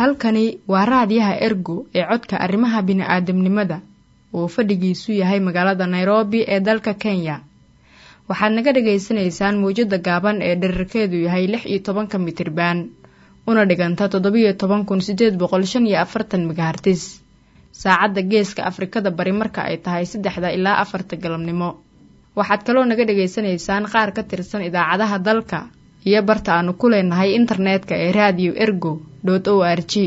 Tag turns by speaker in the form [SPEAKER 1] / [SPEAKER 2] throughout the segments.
[SPEAKER 1] halkani waa raadiyaha ergo ee codka arrimaha bini'aadamnimada uu fadhigiisu yahay magaalada nairobi ee dalka kenya waxaad naga dhagaysanaysaan mawjadda gaaban ee dherarkeedu yahay lix iyo tobanka mitriban una dhiganta toddobiyo toban kun sideed boqol shan iyo afartan megahartis saacadda geeska afrikada bari marka ay tahay saddexda ilaa afarta galabnimo waxaad kaloo naga dhagaysanaysaan qaar ka tirsan idaacadaha dalka iyo barta aanu ku leenahay internetka ee radio ergo o r g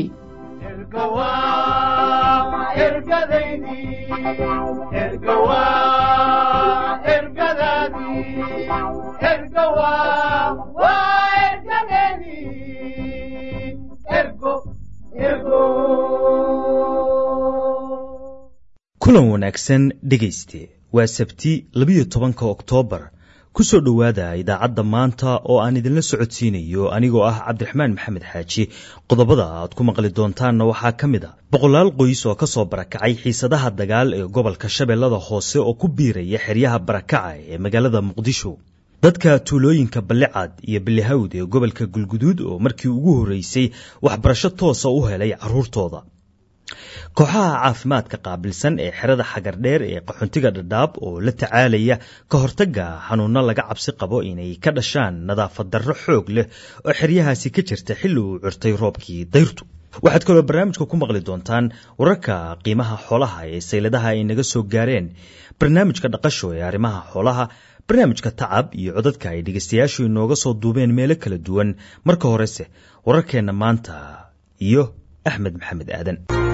[SPEAKER 2] kulan wanaagsan dhegayste waa sabti labiyo tobanka oktoobar ku soo dhowaada idaacadda maanta oo aan idinla socodsiinayo anigoo ah cabdiraxmaan maxamed xaaji qodobada aad ku maqli doontaanna waxaa ka mid a boqolaal qoys oo ka soo barakacay xiisadaha dagaal ee gobolka shabeellada hoose oo ku biiraya xeryaha barakaca ee magaalada muqdisho dadka tuulooyinka ballicad iyo ballihawd ee gobolka gulguduud oo markii ugu horreysay waxbarasho toosa u helay carruurtooda kooxaha caafimaadka qaabilsan ee xerada xagardheer ee qaxoontiga dhadhaab oo la tacaalaya ka hortagga xanuunno laga cabsi qabo inay ka dhashaan nadaafad darro xoog leh oo xeryahaasi ka jirta xilli uu curtay roobkii dayrtu waxaad kaloo barnaamijka ku maqli doontaan wararka qiimaha xoolaha ee sayladaha ay naga soo gaareen barnaamijka dhaqasho ee arrimaha xoolaha barnaamijka tacab iyo codadka ay dhegaystayaashu inooga soo duubeen meelo kala duwan marka horese wararkeenna maanta iyo axmed maxamed aadan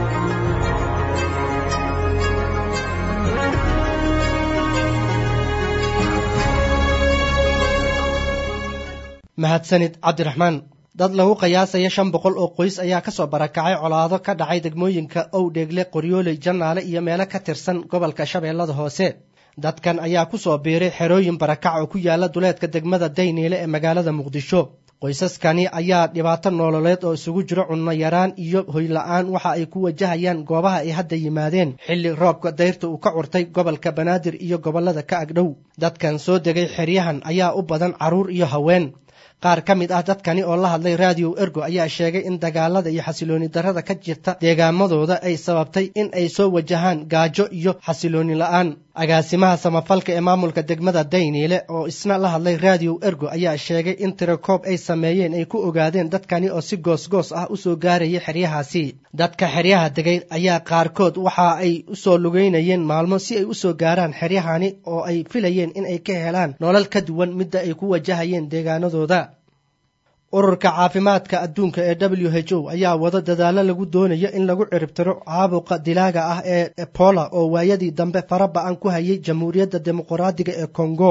[SPEAKER 3] mahadsanid cabdiraxmaan dad lagu qiyaasaya shan boqol oo qoys ayaa kasoo barakacay colaado ka dhacay degmooyinka owdheegle qoryooley jannaale iyo meelo ka tirsan gobolka shabeellada hoose dadkan ayaa kusoo biiray xerooyin barakac oo ku yaala duleedka degmada dayniile ee magaalada muqdisho qoysaskani ayaa dhibaato noololeed oo isugu jiro cunno yaraan iyo hoyla-aan waxa ay ku wajahayaan goobaha ay hadda yimaadeen xilli roobka dayrta uu ka curtay gobolka banaadir iyo gobollada ka agdhow dadkan soo degay xeryahan ayaa u badan carruur iyo haween qaar ka mid ah dadkani oo la hadlay raadiyo ergo ayaa sheegay in dagaalada iyo xasilooni darrada ka jirta deegaamadooda ay sababtay in ay soo wajahaan gaajo iyo xasilooni la-aan agaasimaha samafalka ee maamulka degmada dayniile oo isna la hadlay raadiyo ergo ayaa sheegay in tirakoob ay sameeyeen ay ku ogaadeen dadkani oo si goosgoos ah usoo gaaraya xeryahaasi dadka xeryaha degay ayaa qaarkood waxa ay usoo lugeynayeen maalmo si ay usoo gaaraan xeryahani oo ay filayeen in ay ka helaan nolol ka duwan midda ay ku wajahayeen deegaanadooda ururka caafimaadka adduunka ee w h o ayaa wado dadaalo lagu doonayo in lagu ciribtiro caabuqa dilaaga ah ee ebola oo waayadii dambe fara ba-an ku hayay jamhuuriyadda dimuqraadiga ee congo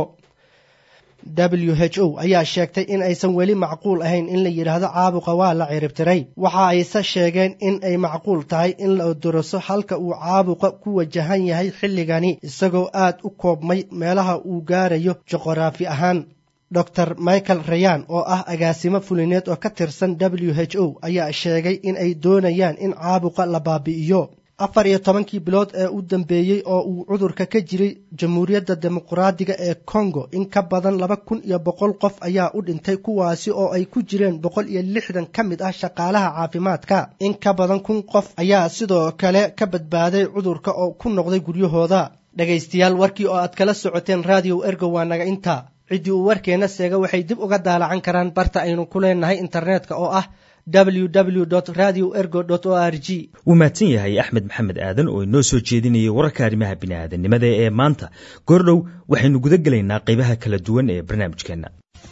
[SPEAKER 3] w h o ayaa sheegtay in aysan weli macquul ahayn in la yidhaahdo caabuqa waa la ciribtiray waxa ayse sheegeen in ay macquul tahay in la duraso halka uu caabuqa ku wajahan yahay xilligani isagoo aad u koobmay meelaha uu gaarayo juqraafi ahaan dor michael rayan oo ah agaasimo fulineed oo ka tirsan w h o ayaa sheegay in ay doonayaan in caabuqa la baabi'iyo afar iyo tobankii bilood ee u dambeeyey oo uu cudurka ka jiray jamhuuriyadda dimuqraadiga ee congo in ka badan laba kun iyo boqol qof ayaa u dhintay kuwaasi oo ay ku jireen boqol iyo lixdan ka mid ah shaqaalaha caafimaadka in ka badan kun qof ayaa sidoo kale ka badbaaday cudurka oo ku noqday guryahooda dhegaystayaal warkii oo aad kala socoteen raadiyo ergo waa naga inta ciddii uu warkeenna seega waxay dib uga daalacan karaan barta aynu ku leenahay internetka oo ah www radio ergo o r g
[SPEAKER 2] wuu mahadsan yahay axmed maxamed aadan oo inoo soo jeedinayay wararka arrimaha bini'aadanimada ee maanta goordhow waxaynu guda gelaynaa qaybaha kala duwan ee barnaamijkeenna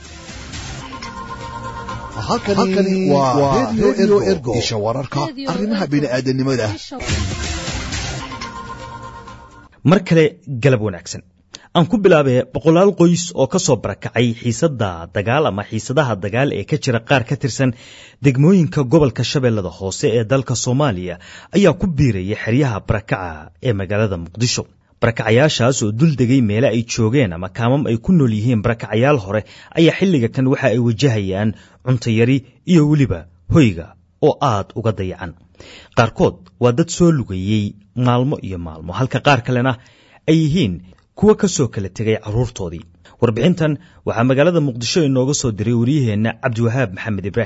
[SPEAKER 4] halkani waa redio ergo isha wararka arrimaha bini'aadanimada
[SPEAKER 2] mar kale galab wanaagsan aan ku bilaabee boqolaal qoys oo ka soo barakacay xiisadda dagaal ama xiisadaha dagaal ee ka jira qaar ka tirsan degmooyinka gobolka shabeellada hoose ee dalka soomaaliya ayaa ku biiraya xeryaha barakaca ee magaalada muqdisho barakacayaashaas oo dul degay meele ay joogeen ama kaamam ay ku nool yihiin barakacayaal hore ayaa xilliga kan waxa ay wajahayaan cuntayari iyo weliba hoyga oo aad uga dayacan qaarkood waa dad soo lugeeyey maalmo iyo maalmo halka qaar kalena ay yihiin kuwa ka soo kala tegay carruurtoodii warbixintan waxaa magaalada muqdisho inooga soo diray waryaheenna cabdiwahaab maxamed ibraahim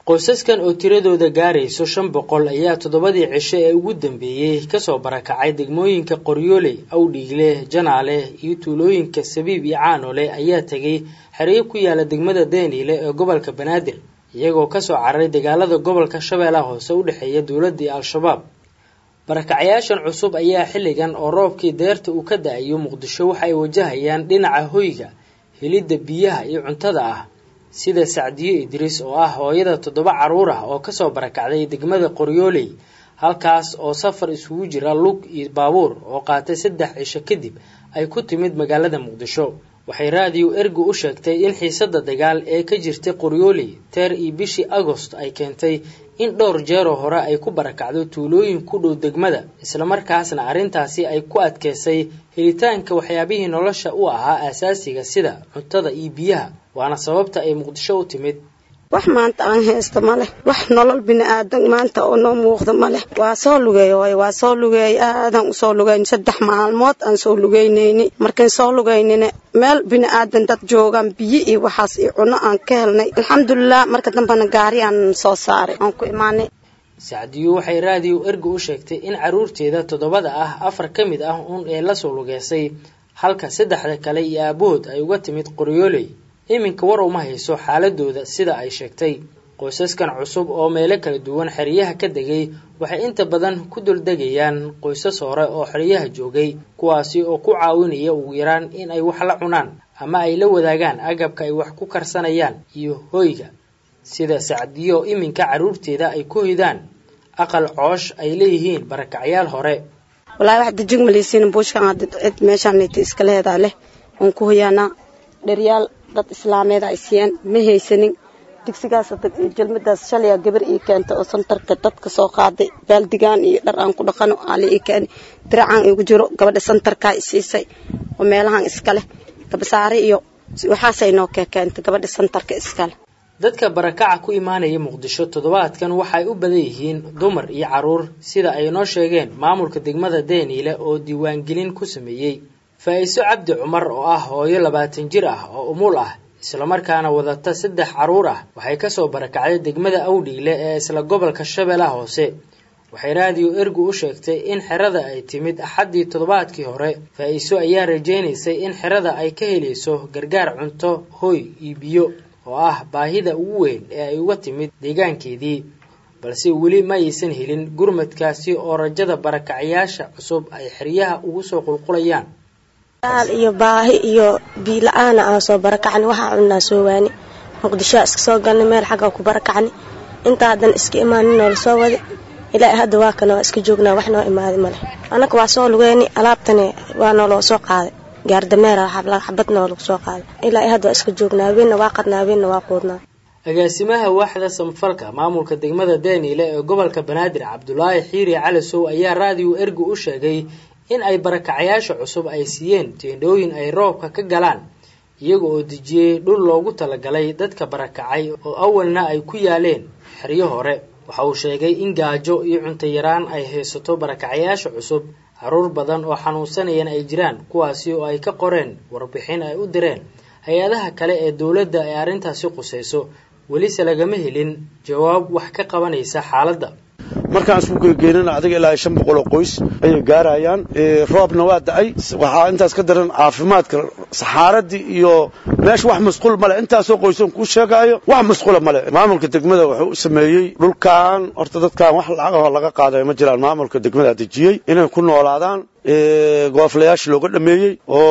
[SPEAKER 5] qoysaskan oo tiradooda gaarayso shan boqol ayaa toddobadii cisho ee ugu dambeeyey kasoo barakacay degmooyinka qoryooley awdhiigle janaale iyo tuulooyinka sabiib iyo caanole ayaa tegay xeryo ku yaala degmada deniile ee gobolka banaadir iyagoo kasoo cararay dagaalada gobolka shabeellaha hoose u dhexeeya dowladda iyo al-shabaab barakacyaashan cusub ayaa xilligan oo roobkii deerta uu ka da-ayo muqdisho waxa ay wajahayaan dhinaca hoyga helidda biyaha iyo cuntada ah sida sacdiyo idriis oo ah hooyada toddoba carruur ah oo kasoo barakacday degmada qoryooley halkaas oo safar isugu jira lug iyo baabuur oo qaatay saddex cisho kadib ay ku timid magaalada muqdisho waxay raadiyo ergu u sheegtay in xiisadda dagaal ee ka jirtay qoryooley teer iyo bishii agost ay keentay in dhowr jeeroo hore ay ku barakacdo tuulooyin ku dhow degmada islamarkaasna arrintaasi ay ku adkeysay helitaanka waxyaabihii nolosha u ahaa aasaasiga sida cuntada iyo biyaha waana sababta ay muqdisho u timid
[SPEAKER 6] wax maanta aan haysto ma leh wax nolol bini-aadan maanta oo noo muuqda ma leh waa soo lugeey waay waa soo lugeey aadaan usoo lugeyn saddex maalmood aan soo lugeynayni markaan soo lugeynina meel bini-aadan dad joogaan biyo iyo waxaas iyo cunno aan ka helnay alxamdulilah marka dambena gaari aan soo saaray aan ku imaanay
[SPEAKER 5] sacdiyo waxay raadiyo erga u sheegtay in carruurteeda toddobada ah afar ka mid ah uun ee lasoo lugeysay halka saddexda kale iyo aabahood ay uga timid qoryooley iminka war uma hayso xaaladooda sida ay sheegtay qoysaskan cusub oo meelo kala duwan xeryaha ka degay waxay inta badan ku duldegayaan qoysas hore oo xeryaha joogay kuwaasi oo ku caawinaya ugu yaraan in ay wax la cunaan ama ay la wadaagaan agabka ay wax ku karsanayaan iyo hoyga sida sacdiyo iminka carruurteeda ay ku hidaan aqal coosh ay leeyihiin barakacyaal hore
[SPEAKER 6] walaahi wax dejig malaysiin buushkan hadda cid meeshaanayta iska leedaa leh waan ku hoyaanaa dheryaal dad islaameed ay siiyeen ma haysanin digsigaas jalmadaas shalaya gabar ii keenta oo santarka dadka soo qaaday baaldigaan iyo dhar aan ku dhaqano aala ii keeni diracaan igu jiro gabadha santarkaa isiisay oo meelahan iska leh gabasaare iyo waxaasay noo kekeentay gabadha santarka iskale
[SPEAKER 5] dadka barakaca ku imaanaya muqdisho toddobaadkan waxay u badan yihiin dumar iyo carruur sida ay noo sheegeen maamulka degmada deniile oo diiwaangelin ku sameeyey faa-iso cabdi cumar oo ah hooyo labaatan jir ah oo umul ah islamarkaana wadata saddex carruur ah waxay kasoo barakacday degmada awdhiile ee isla gobolka shabeellaha hoose waxay raadiyo ergu u sheegtay in xerada ay timid axaddii toddobaadkii hore faa-iso ayaa rajaynaysay in xerada ay ka helayso gargaar cunto hoy iyo biyo oo ah baahida ugu weyn ee ay uga timid deegaankeedii balse weli ma aysan helin gurmadkaasi oo rajada barakacyaasha cusub ay xeryaha ugu soo qulqulayaan
[SPEAKER 7] aal iyo baahi iyo biila-aana aan soo barakacni waxaa cunnaa soo waani muqdishoa iska soo galnay meel xagga ku barakacni intaa haddana iska imaanin noola soo wada ilaa hadda waa kana waa iska joognaa wax noo imaaday male annaga waa soo lugeyni alaabtani waa nooloo soo qaaday gaardameera xabad noo lagu soo qaaday ilaa hadda waa iska joognaa haweenna waa qadnaa haweenna waa quudnaa
[SPEAKER 5] agaasimaha waaxda samfalka maamulka degmada deniile ee gobolka banaadir cabdulaahi xiiri calisow ayaa raadiyo ergu u sheegay in ay barakacayaasha cusub ay siiyeen teendhooyin ay roobka ka galaan iyaga oo dejiyey dhul loogu talagalay dadka barakacay oo awalna ay ku yaaleen xeryo hore waxa uu sheegay in gaajo iyo cunto yaraan ay haysato barakacayaasha cusub carruur badan oo xanuunsanayana ay jiraan kuwaasi oo ay ka qoreen warbixin ay u direen hay-adaha kale ee dowladda ee arrintaasi qusayso welise lagama helin jawaab wax ka qabanaysa xaaladda
[SPEAKER 8] markaan isku gegeynana adiga ilaa shan boqol oo qoys ayay gaarayaan roobna waa da-ay waxaa intaas ka daran caafimaadka saxaaradii iyo meesha wax masquul male intaasoo qoysan kuu sheegaayo wax masquula male maamulka degmada wuxuu u sameeyey dhulkan horta dadkan wax lacagahoo laga qaadayo ma jiraan maamulka degmada dejiyey inay ku noolaadaan gooflayaasha looga dhameeyey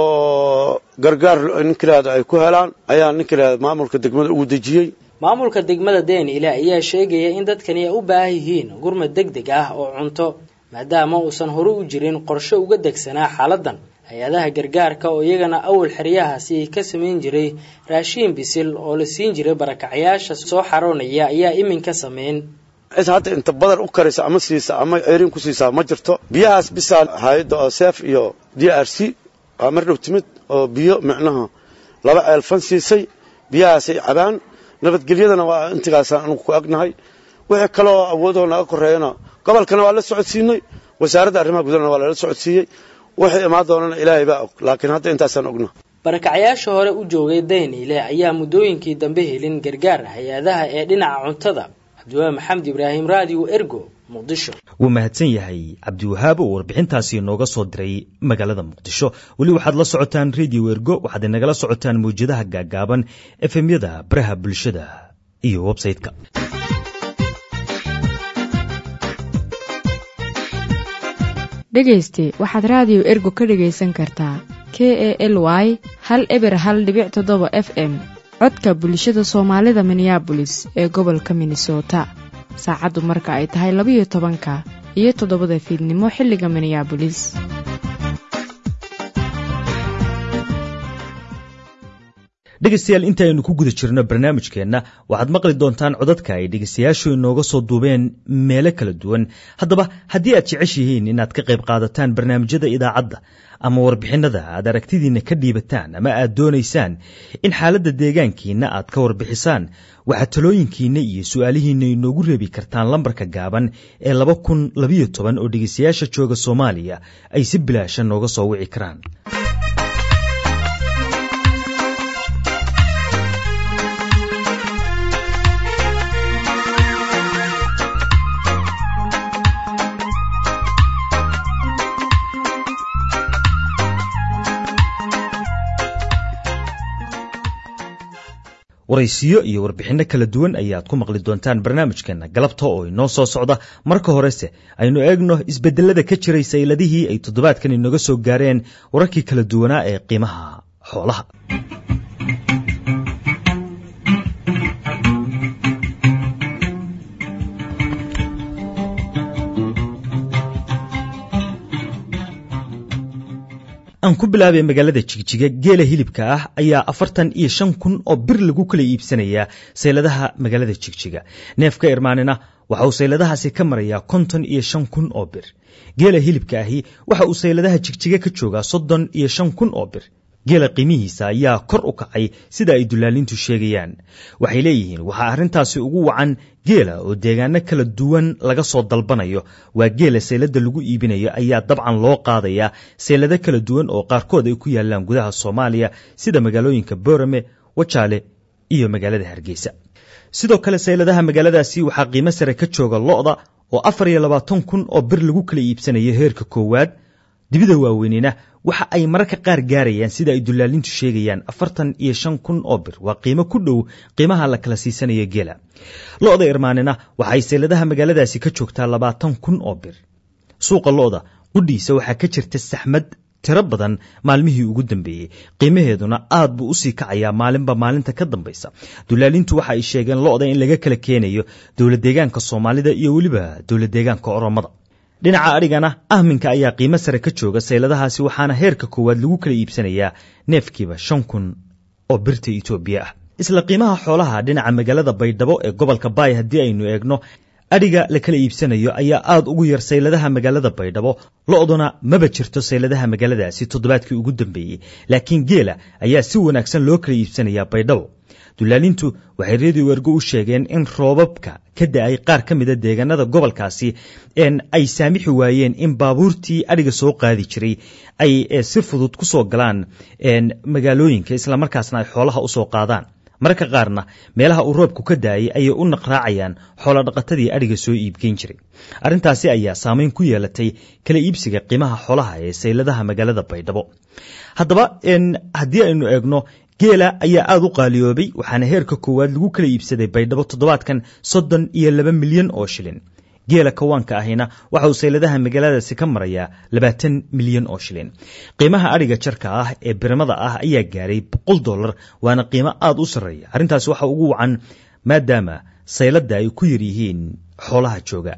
[SPEAKER 8] oo gargaar ninka yihahdo ay ku helaan ayaa ninka yihahdo maamulka degmada ugu dejiyey
[SPEAKER 5] maamulka degmada deniile ayaa sheegaya in dadkani ay u baahan yihiin gurmad deg deg ah oo cunto maadaama uusan hore u jirin qorshe uga degsanaa xaaladan hay-adaha gargaarka oo iyagana awal xeryahaasi ka samayn jiray raashiin bisil oo la siin jiray barakacyaasha soo xaroonaya ayaa iminka sameyn
[SPEAKER 8] cid hadda inta badan u karaysa ama siisa ama ceerin ku siisaa ma jirto biyahaas bisaa hay-adda oo seef iyo d r c waa mar dhow timid oo biyo micnaha laba ceelfan siisay biyahaasay cabaan nabadgelyadana waa intigaasaan anugu ku agnahay wixii kaleoo awoodoo naga koreeyana gobolkana waa la socodsiinay wasaaradda arrimaha gudahana waa lala socodsiiyey wixii imaan doonana ilaahay baa og laakiin hadda intaasaan ogna
[SPEAKER 5] barakacyaasha hore u joogay dayniile ayaa muddooyinkii dambe helin gargaar hay-adaha ee dhinaca cuntada cabdiwaahi maxamed ibraahim raadiyo ergo muqdisho
[SPEAKER 2] wuu mahadsan yahay cabdiwahaab oo warbixintaasi inooga soo diray magaalada muqdisho weli waxaad la socotaan radio ergo waxaad inagala socotaan mawjadaha gaagaaban efemyada baraha bulshada iyo websayte-ka
[SPEAKER 1] dhegayste waxaad raadiyo ergo ka dhegaysan kartaa k e l y hal eber hal dhibic toddoba f m codka bulshada soomaalida minneabolis ee gobolka minnesota saacaddu marka ay tahay labayo tobanka iyo toddobada fiidnimo xilliga minneabolis
[SPEAKER 2] dhegaystayaal inta aynu ku guda jirno barnaamijkeenna waxaad maqli doontaan codadka ay dhegaystayaashu inooga soo duubeen meelo kala duwan haddaba haddii aad jeceshihiin inaad ka qayb qaadataan barnaamijyada idaacadda ama warbixinada aad aragtidiinna ka dhiibataan ama aad doonaysaan in xaaladda deegaankiinna aad ka warbixisaan waxaad talooyinkiinna iyo su'aalihiinna inoogu reebi kartaan lambarka gaaban ee laba kun labayo toban oo dhegaystayaasha jooga soomaaliya ay si bilaasha nooga soo wici karaan waraysiyo iyo warbixinno kala duwan ayaad ku maqli doontaan barnaamijkeenna galabta oo inoo soo socda marka horese aynu eegno isbedelada ka jiray sayladihii ay toddobaadkan inoga soo gaareen wararkii kala duwanaa ee qiimaha xoolaha aan ku bilaabay magaalada jigjiga geela hilibka ah ayaa afartan iyo shan kun oo bir lagu kala iibsanayaa sayladaha magaalada jigjiga neefka irmaanina waxa uu sayladahaasi ka marayaa konton iyo shan kun oo bir geela hilibka ahi waxa uu sayladaha jigjiga ka joogaa soddon iyo shan kun oo bir geela qiimihiisa ayaa kor u kacay sida ay dulaalintu sheegayaan waxay leeyihiin waxaa arrintaasi ugu wacan geela oo deegaano kala duwan laga soo dalbanayo waa geela saylada lagu iibinayo ayaa dabcan loo qaadayaa saylado kala duwan oo qaarkood ay ku yaalaan gudaha soomaaliya sida magaalooyinka boorame wajaale iyo magaalada hargeysa sidoo kale sayladaha magaaladaasi waxaa qiimo sare ka jooga lo-da oo afar iyo labaatan kun oo bir lagu kala iibsanayo heerka koowaad dibida waaweynina waxa ay mararka qaar gaarayaan sida ay dulaalintu sheegayaan afartan iyo shan kun oo bir waa qiimo ku dhow qiimaha la kala siisanayo geela lo-da irmaanina waxay sayladaha magaaladaasi ka joogtaa labaatan kun oo bir suuqa lo-da qudhiisa waxaa ka jirta saxmad tiro badan maalmihii ugu dambeeyey qiimaheeduna aad buu usii kacayaa maalinba maalinta ka dambaysa dulaalintu waxa ay sheegeen lo-da in laga kala keenayo dowlad deegaanka soomaalida iyo weliba dowlad deegaanka oromada dhinaca adhigana ahminka ayaa qiimo sare ka jooga sayladahaasi waxaana heerka koowaad lagu kala iibsanayaa neefkiiba shan kun oo birta itoobiya ah isla qiimaha xoolaha dhinaca magaalada baydhabo ee gobolka baay haddii aynu eegno adhiga la kala iibsanayo ayaa aad ugu yar sayladaha magaalada baydhabo lo-duna maba jirto sayladaha magaaladaasi toddobaadkii ugu dambeeyey laakiin geela ayaa si wanaagsan loo kala iibsanayaa baydhabo dulaalintu waxay redio wergo u sheegeen in roobabka ka da-ay qaar ka mida deegaanada gobolkaasi ay saamixi waayeen in baabuurtii adhiga soo qaadi jiray ay si fudud ku soo galaan magaalooyinka islamarkaasna ay xoolaha usoo qaadaan mararka qaarna meelaha uu roobku ka daayay ayay u naqraacayaan xoolodhaqatadii adhiga soo iibgeyn jiray arrintaasi ayaa saameyn ku yeelatay kala iibsiga qiimaha xoolaha ee sayladaha magaalada baydhabo haddaba haddii aynu eegno geela ayaa aada u qaaliyoobay waxaana heerka koowaad lagu kala iibsaday baydhabo toddobaadkan soddon iyo laba milyan oo shilin geela kawaanka ahina waxa uu sayladaha magaaladaasi ka marayaa labaatan milyan oo shilin qiimaha adhiga jarka ah ee birimada ah ayaa gaaray boqol dollar waana qiimo aada u sarreeya arrintaasi waxa ugu wacan maadaama sayladda ay ku yar yihiin xoolaha jooga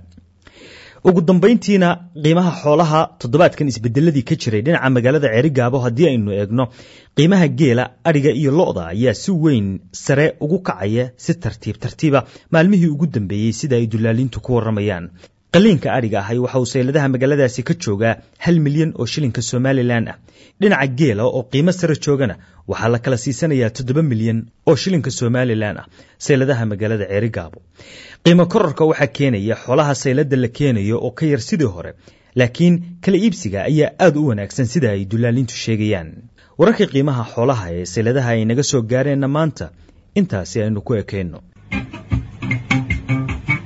[SPEAKER 2] ugu dambayntiina qiimaha xoolaha toddobaadkan isbedeladii ka jiray dhinaca magaalada ceerigaabo haddii aynu eegno qiimaha geela adhiga iyo lo-da ayaa si weyn sare ugu kacaya si tartiib tartiiba maalmihii ugu dambeeyey sida ay dulaalintu ku waramayaan qaliinka adhiga ahay waxa uu sayladaha magaaladaasi ka joogaa hal milyan oo shilinka somalilan ah dhinaca geela oo qiimo sare joogana waxaa la kala siisanayaa toddoba milyan oo shilinka somalilan ah sayladaha magaalada ceerigaabo qiimo kororka waxaa keenaya xoolaha saylada la keenayo oo ka yar sidii hore laakiin kala iibsiga ayaa aad u wanaagsan sida ay dulaalintu sheegayaan wararka qiimaha xoolaha ee sayladaha ay naga soo gaareenna maanta intaasi aynu ku ekayno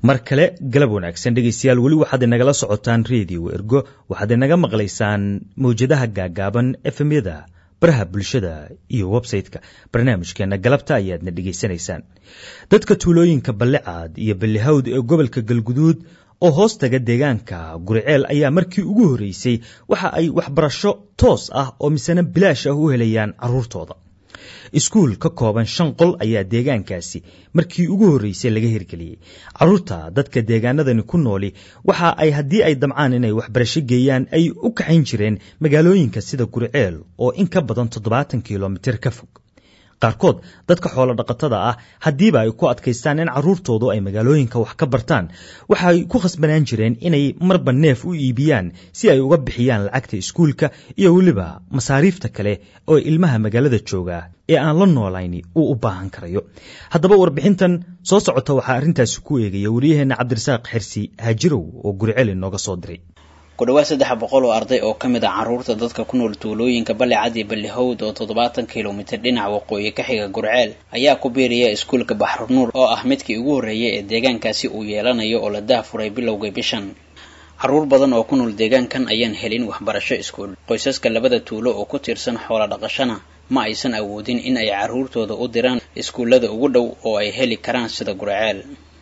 [SPEAKER 2] mar kale galab wanaagsan dhegaystayaal weli waxaad inagala socotaan redio ergo waxaad inaga maqlaysaan mawjadaha gaagaaban efemyada baraha bulshada iyo websayte-ka barnaamijkeena galabta ayaadna dhegaysanaysaan dadka tuulooyinka ballicaad iyo ballihawd ee gobolka galguduud oo hoos taga deegaanka guriceel ayaa markii ugu horreysay waxa ay waxbarasho toos ah oo misena bilaash ah u helayaan carruurtooda iskuul ka kooban shan qol ayaa deegaankaasi markii ugu horreysay laga hirgeliyey carruurta dadka deegaanadani ku nooli waxa ay haddii ay damcaan inay waxbarasho geeyaan ay u kaxayn jireen magaalooyinka sida guriceel oo in ka badan toddobaatan kilomitir ka fog qaarkood dadka xoolo dhaqatada ah haddiiba ay ku adkaystaan in carruurtoodu ay magaalooyinka wax ka bartaan waxay ku khasbanaan jireen inay marba neef u iibiyaan si ay uga bixiyaan lacagta iskuulka iyo weliba masaariifta kale oo ilmaha magaalada jooga ee aan la noolayni uu u baahan karayo haddaba warbixintan soo socota waxaa arrintaasi ku eegaya wariyaheenna cabdirasaaq xirsi haajirow oo guriceel inooga soo diray
[SPEAKER 9] ku dhawaad saddex boqol oo arday oo ka mid ah carruurta dadka ku nool tuulooyinka ballicad iyo ballihowd oo toddobaatan kilomitir dhinaca waqooyi ka xiga gurceel ayaa ku biiraya iskuulka baxrunuur oo ah midkii ugu horreeyay ee deegaankaasi uu yeelanayo oo la daahfuray bilowga bishan carruur badan oo ku nool deegaankan ayaan helin waxbarasho iskuul qoysaska labada tuulo oo ku tiirsan xoola dhaqashana ma aysan awoodin in ay carruurtooda u diraan iskuullada ugu dhow oo ay heli karaan sida gurceel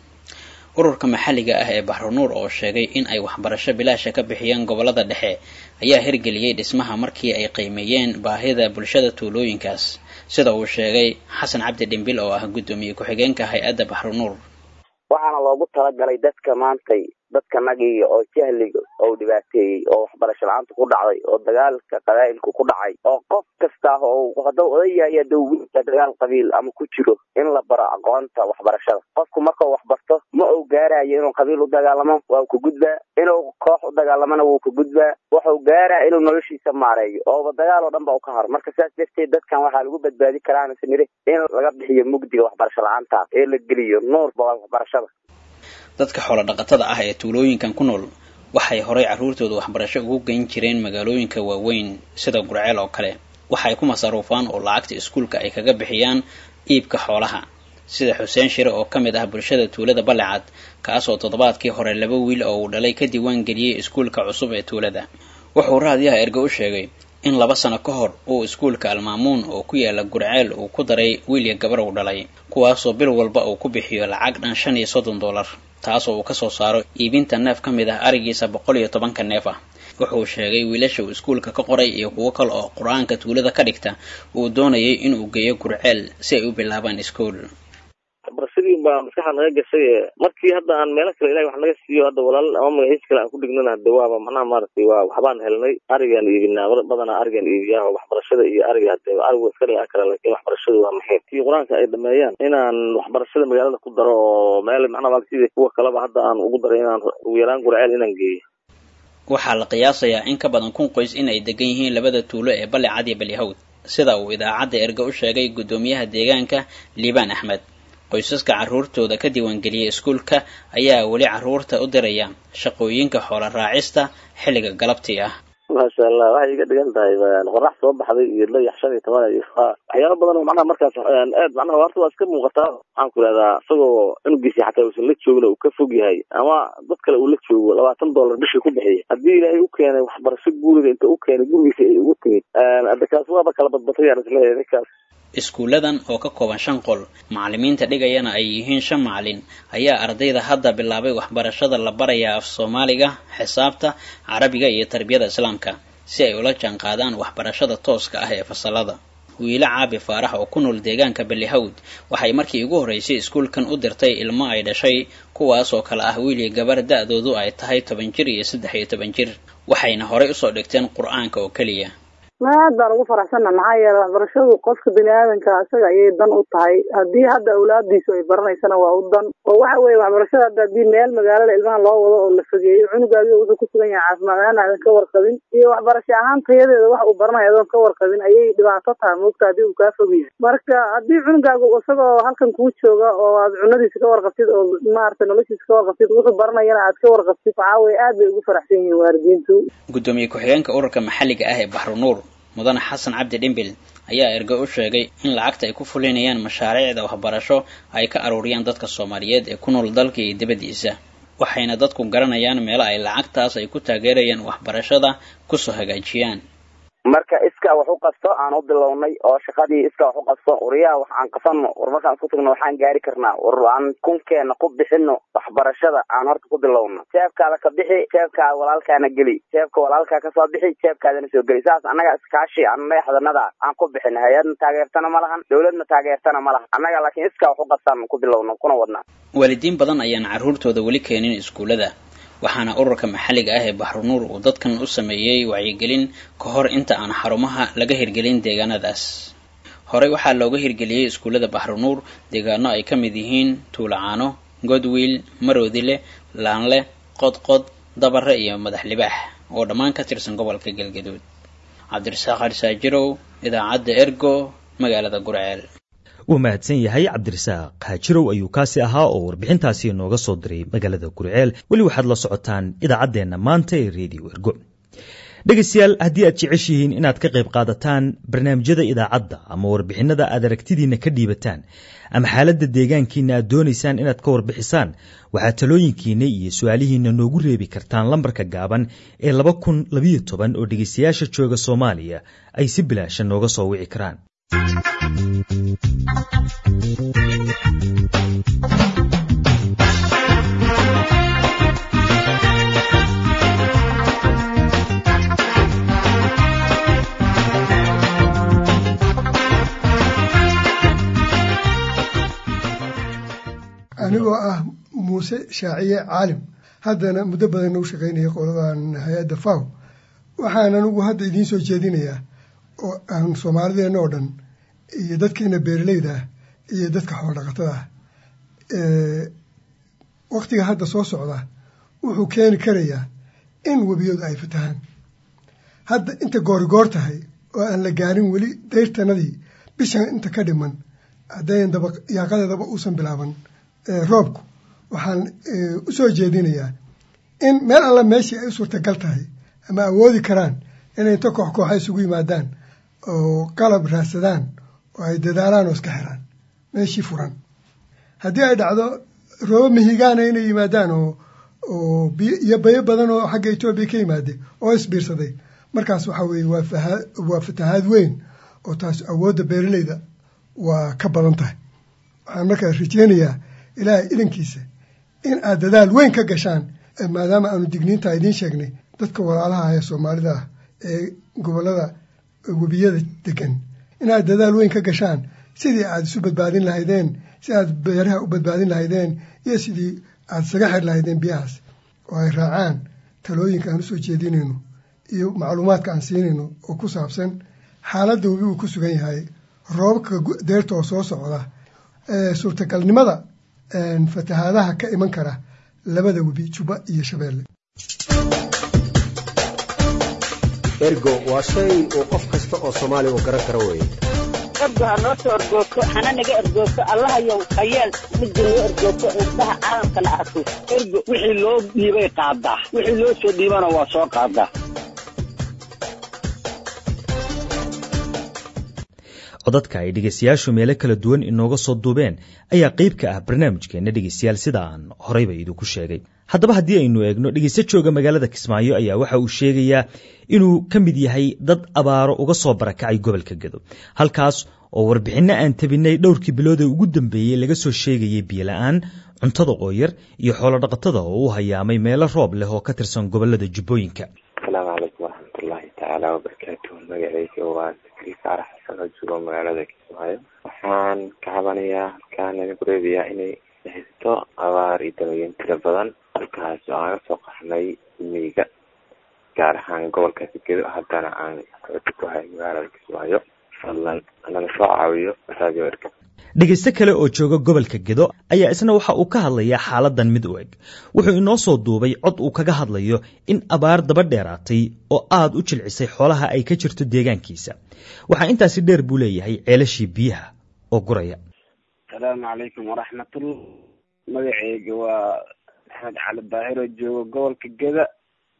[SPEAKER 9] ururka maxalliga ah ee baxrunuur oo sheegay in ay waxbarasho bilaasha ka bixiyaan gobollada dhexe ayaa hirgeliyey dhismaha markii ay qiimeeyeen baahida bulshada tuulooyinkaas sida uu sheegay xasan cabdi dhimbil oo ah guddoomiye ku-xigeenka hay-adda baxrunuur
[SPEAKER 10] waxaana loogu talagalay dadka maantay dadka nagiga oo jahliga oo dhibaateeyey oo waxbarasho la-aanta ku dhacday oo dagaalka qabaa'ilku ku dhacay oo qof kasta oo haddau odayahay haddau wiilka dagaal qabiil ama ku jiro in la baro aqoonta waxbarashada qofku markau waxbarto ma uu gaarayo inuu qabiil u dagaalamo waa ku gudbaa inuu koox u dagaalamona wuu ku gudbaa wuxuu gaaraa inuu noloshiisa maareeyo ooba dagaal oo dhan ba u ka haro marka saas darteed dadkan waxaa lagu badbaadi karaa smire in laga bixiyo mugdiga waxbarasho la-aanta ee la geliyo nuurba waxbarashada
[SPEAKER 9] dadka xoolo dhaqatada ah ee tuulooyinkan ku nool waxay horay carruurtooda waxbarasho ugu geyn jireen magaalooyinka waaweyn sida gurceel oo kale waxay ku masaruufaan oo lacagta iskuulka ay kaga bixiyaan iibka xoolaha sida xuseen shire oo ka mid ah bulshada tuulada ballicad kaasoo toddobaadkii hore laba wiil oo uu dhalay ka diiwaan geliyey iskuulka cusub ee tuulada wuxuu raadiyaha erge u sheegay in laba sano ka hor uu iskuulka almaamuun oo ku yaala gurceel uu ku daray wiilya gabar uu dhalay kuwaasoo bil walba uu ku bixiyo lacag dhan shan iyo soddon dollar taasoo uu kasoo saaro iibinta neef ka mid ah arigiisa boqol iyo tobanka neef ah wuxuu sheegay wiilasha uu iskuulka ka qoray iyo kuwo kale oo qur-aanka tuulada ka dhigta uu doonayay inuu geeyo gurceel si ay u bilaabaan iskuol
[SPEAKER 11] barashadii baa maskaxda naga gashay markii hadda aan meelo kale ilahay wax naga siiyo hadda walaal ama magaciis kale aan ku dhignana hade waaba macnaha maaragtay waa waxbaan helnay arigaan iibinaa badanaa arigaan iibiyaa oo waxbarashada iyo ariga hade arigu iska dhigan kara laakiin waxbarashadu waa muxiim kii qur-aanka ay dhameeyaan inaan waxbarashada magaalada ku daro oo meel macnaha maarata sidii kuwa kaleba hadda aan ugu daray inaan ugu yaraan gurceel inaan geeyo
[SPEAKER 9] waxaa la qiyaasayaa in ka badan kun qoys in ay degan yihiin labada tuulo ee ballicad iyo balihawd sida uu idaacadda erge u sheegay guddoomiyaha deegaanka liibaan axmed qoysaska carruurtooda ka diiwaangeliyay iskuulka ayaa weli carruurta u diraya shaqooyinka xoola raacista xilliga galabtii ah
[SPEAKER 11] maasha allah waxay iga dhigan tahay qorax soo baxday iyo layax shan iyo toban iyo waxyaaba badan oo macnaha markaas aad macnaha horta waa iska muuqataa waxaan ku ihahdaa isagoo cunugiisi xataa uusan la joogin uu ka fog yahay ama dad kale uu la joogo labaatan dollar bishii ku bixiya haddii ilaahay u keenay waxbarasho guriga inta u keenay gurigiisa ay ugu timid hadda kaas waaba kala badbatay yaan isleeyahay ninkaas
[SPEAKER 9] iskuulladan oo ka kooban shan qol macallimiinta dhigayana ay yihiin shan macallin ayaa ardayda hadda bilaabay waxbarashada la barayaa af soomaaliga xisaabta carabiga iyo tarbiyada islaamka si ay ula jaanqaadaan waxbarashada tooska ah ee fasalada wiilo caabi faarax oo ku nool deegaanka ballihawd waxay markii ugu horreysay iskuulkan u dirtay ilmo ay dhashay kuwaas oo kale ah wiil iyo gabar da-doodu ay tahay toban jir iyo saddex iyo toban jir waxayna horay usoo dhigteen qur-aanka oo keliya
[SPEAKER 12] aad baan ugu faraxsanna maxaa yeele waxbarashadu qofka bini aadanka isaga ayay dan u tahay haddii hadda awlaadiisu ay baranaysana waa u dan oo waxa weeye waxbarashada hadda haddii meel magaalada ilmaha loo wado oo la fogeeyo cunugaagi wuxuu ku sugan yahay caafimaad ahaan aadan ka warqabin iyo waxbarasho ahaan tayadeeda wax uu baranayo adoon ka warqabin ayay dhibaato tahay moogta haddii uu kaa fog yahay marka haddii cunugaagu isagoo halkan kuu jooga oo aad cunadiisa ka warqabtid oo maaragtay noloshiisa ka warqabtid wuxuu baranayana aad ka warqabtid waxaa weye aad bay ugu faraxsan yihiin waalidiintu
[SPEAKER 9] guddoomiye ku-xigeenka ururka maxalliga ah ee baxrunuur mudane xasan cabdi dhimbil ayaa ergo u sheegay in lacagta ay ku fulinayaan mashaariicda waxbarasho ay ka aruuriyaan dadka soomaaliyeed ee ku nool dalka iyo dibaddiisa waxayna dadku garanayaan meelo ay lacagtaas ay ku taageerayaan waxbarashada kusoo hagaajiyaan
[SPEAKER 10] marka iska wax u qabto aan u bilownay oo shaqadii iska wax u qabto wariyaha wax aan qabsano war markaan isku tagno waxaan gaari karnaa war aan kunkeena ku bixino waxbarashada aan horta ku bilowno jeebkaada ka bixi jeebkaada walaalkaana geli jeebka walaalkaa kasoo bixi jeebkaadana soo geli saas annaga iskaashi aan madaxdanada aan ku bixino hay-adna taageertana ma lahan dowladna taageertana ma lahan annaga laakiin iska wax u qabtaan ku bilowno kuna wadnaa
[SPEAKER 9] waalidiin badan ayaan carruurtooda weli keenin iskuullada waxaana ururka maxalliga ah ee baxrunuur uu dadkan u sameeyey wacyigelin ka hor inta aan xarumaha laga hirgelin deegaanadaas horey waxaa looga hirgeliyey iskuullada baxrunuur deegaano ay ka mid yihiin tuulacaano godwiil maroodile laanle qodqod dabare iyo madax libaax oo dhammaan ka tirsan gobolka galgaduud cabdirasaaq harsaajirow idaacadda ergo magaalada gurceel
[SPEAKER 2] wuu mahadsan yahay cabdirasaaq haajirow ayuu kaasi ahaa oo warbixintaasi inooga soo diray magaalada gurceel weli waxaad la socotaan idaacaddeenna maanta ee redio ergo dhegaystayaal haddii aad jeceshihiin inaad ka qayb qaadataan barnaamijyada idaacadda ama warbixinada aad aragtidiinna ka dhiibataan ama xaaladda deegaankiina aad doonaysaan inaad ka warbixisaan waxaad talooyinkiina iyo su-aalihiina noogu reebi kartaan lambarka gaaban ee laba kun labayo toban oo dhegaystayaasha jooga soomaaliya ay si bilaasha nooga soo wici karaan
[SPEAKER 13] anigoo ah muuse shaaciye caalim haddana muddo badan u shaqaynaya qoladan hay-adda faw waxaan anigu hadda idiin soo jeedinayaa oo aan soomaalideenna oo dhan iyo dadkeena beeraleyda ah iyo dadka xoolodhaqatada ah waktiga hadda soo socda wuxuu keeni karayaa in webiyadu ay fatahaan hadda inta goorigoor tahay oo aan la gaarin weli dayrtanadii bishan inta ka dhiman haddayn daba yaaqadeedaba uusan bilaaban roobku waxaan u soo jeedinayaa in meel alla meeshii ay u suurtagal tahay ama awoodi karaan inay inta koox kooxa isugu yimaadaan oo qalab raadsadaan oo ay dadaalaan oo iska xiraan meeshii furan haddii ay dhacdo roobo mihigaana inay yimaadaan oo oo iyo bayo badan oo xagga etoobiya ka yimaade oo isbiirsaday markaas waxaa weeye waa fahaa waa fatahaad weyn oo taas awoodda beeraleyda waa ka badan tahay waxaan markaa rajeynayaa ilaahay idankiisa in aad dadaal weyn ka gashaan maadaama aanu digniintaa idiin sheegnay dadka walaalaha ee soomaalida ah ee gobollada webiyada degan inaad dadaal weyn ka gashaan sidii aad isu badbaadin lahaydeen si aad beeraha u badbaadin lahaydeen iyo sidii aad isaga xir lahaydeen biyahaas oo ay raacaan talooyinka aan usoo jeedinayno iyo macluumaadka aan siinayno oo ku saabsan xaaladda webi uu ku sugan yahay roobabka deerta oo soo socda suurtagalnimada fatahaadaha ka iman kara labada webi juba iyo shabeelle
[SPEAKER 14] ergo waa shay uu qof kasta oo soomaaliya uu garan karo weeye
[SPEAKER 15] ergo ha noo soo ergoogto hana naga ergoogto allahayow hayeel midda noo ergoogto indhaha caalamkana arko ergo wixii loo dhiibay qaadaa wixii loo soo dhiibana waa soo qaadaa
[SPEAKER 2] codadka ay dhegaystayaashu meelo kala duwan inooga soo duubeen ayaa qayb ka ah barnaamijkeenna dhegaystayaal sida aan horeyba idinku sheegay haddaba haddii aynu eegno dhegaysto jooga magaalada kismaayo ayaa waxa uu sheegayaa inuu ka mid yahay dad abaaro uga soo barakacay gobolka gedo halkaas oo warbixinno aan tabinay dhowrkii bilood ee ugu dambeeyey laga soo sheegayay biyola-aan cuntada oo yar iyo xoolodhaqatada oo u hayaamay meelo roob leh oo ka tirsan gobolada jubbooyinka
[SPEAKER 16] asalaamu calaykum waraxmatullaahi tacaala wabarakaatuhu magacayga waa sakri faarax xasan oo joogo magaalada kismaayo waxaan ka cabanayaa halkaan idinku reebayaa inay haysto abaar iyo dalooyin tira badan halkaas oo aan kasoo qaxnay miiga gaar ahaan gobolka sigedo haddana aan xooti ku hay magaalada kismaayo fadlan naga soo caawiyo radio erka
[SPEAKER 2] dhegaysto kale oo jooga gobolka gedo ayaa isna waxa uu ka hadlayaa xaaladan mid u eg wuxuu inoo soo duubay cod uu kaga hadlayo in abaar daba dheeraatay oo aad u jilcisay xoolaha ay ka jirto deegaankiisa waxaa intaasi dheer buu leeyahay ceelashii biyaha oo guraya
[SPEAKER 17] asalaamu calaykum waraxmatullah magaceyga waa maxamed cali daahir oo jooga gobolka geda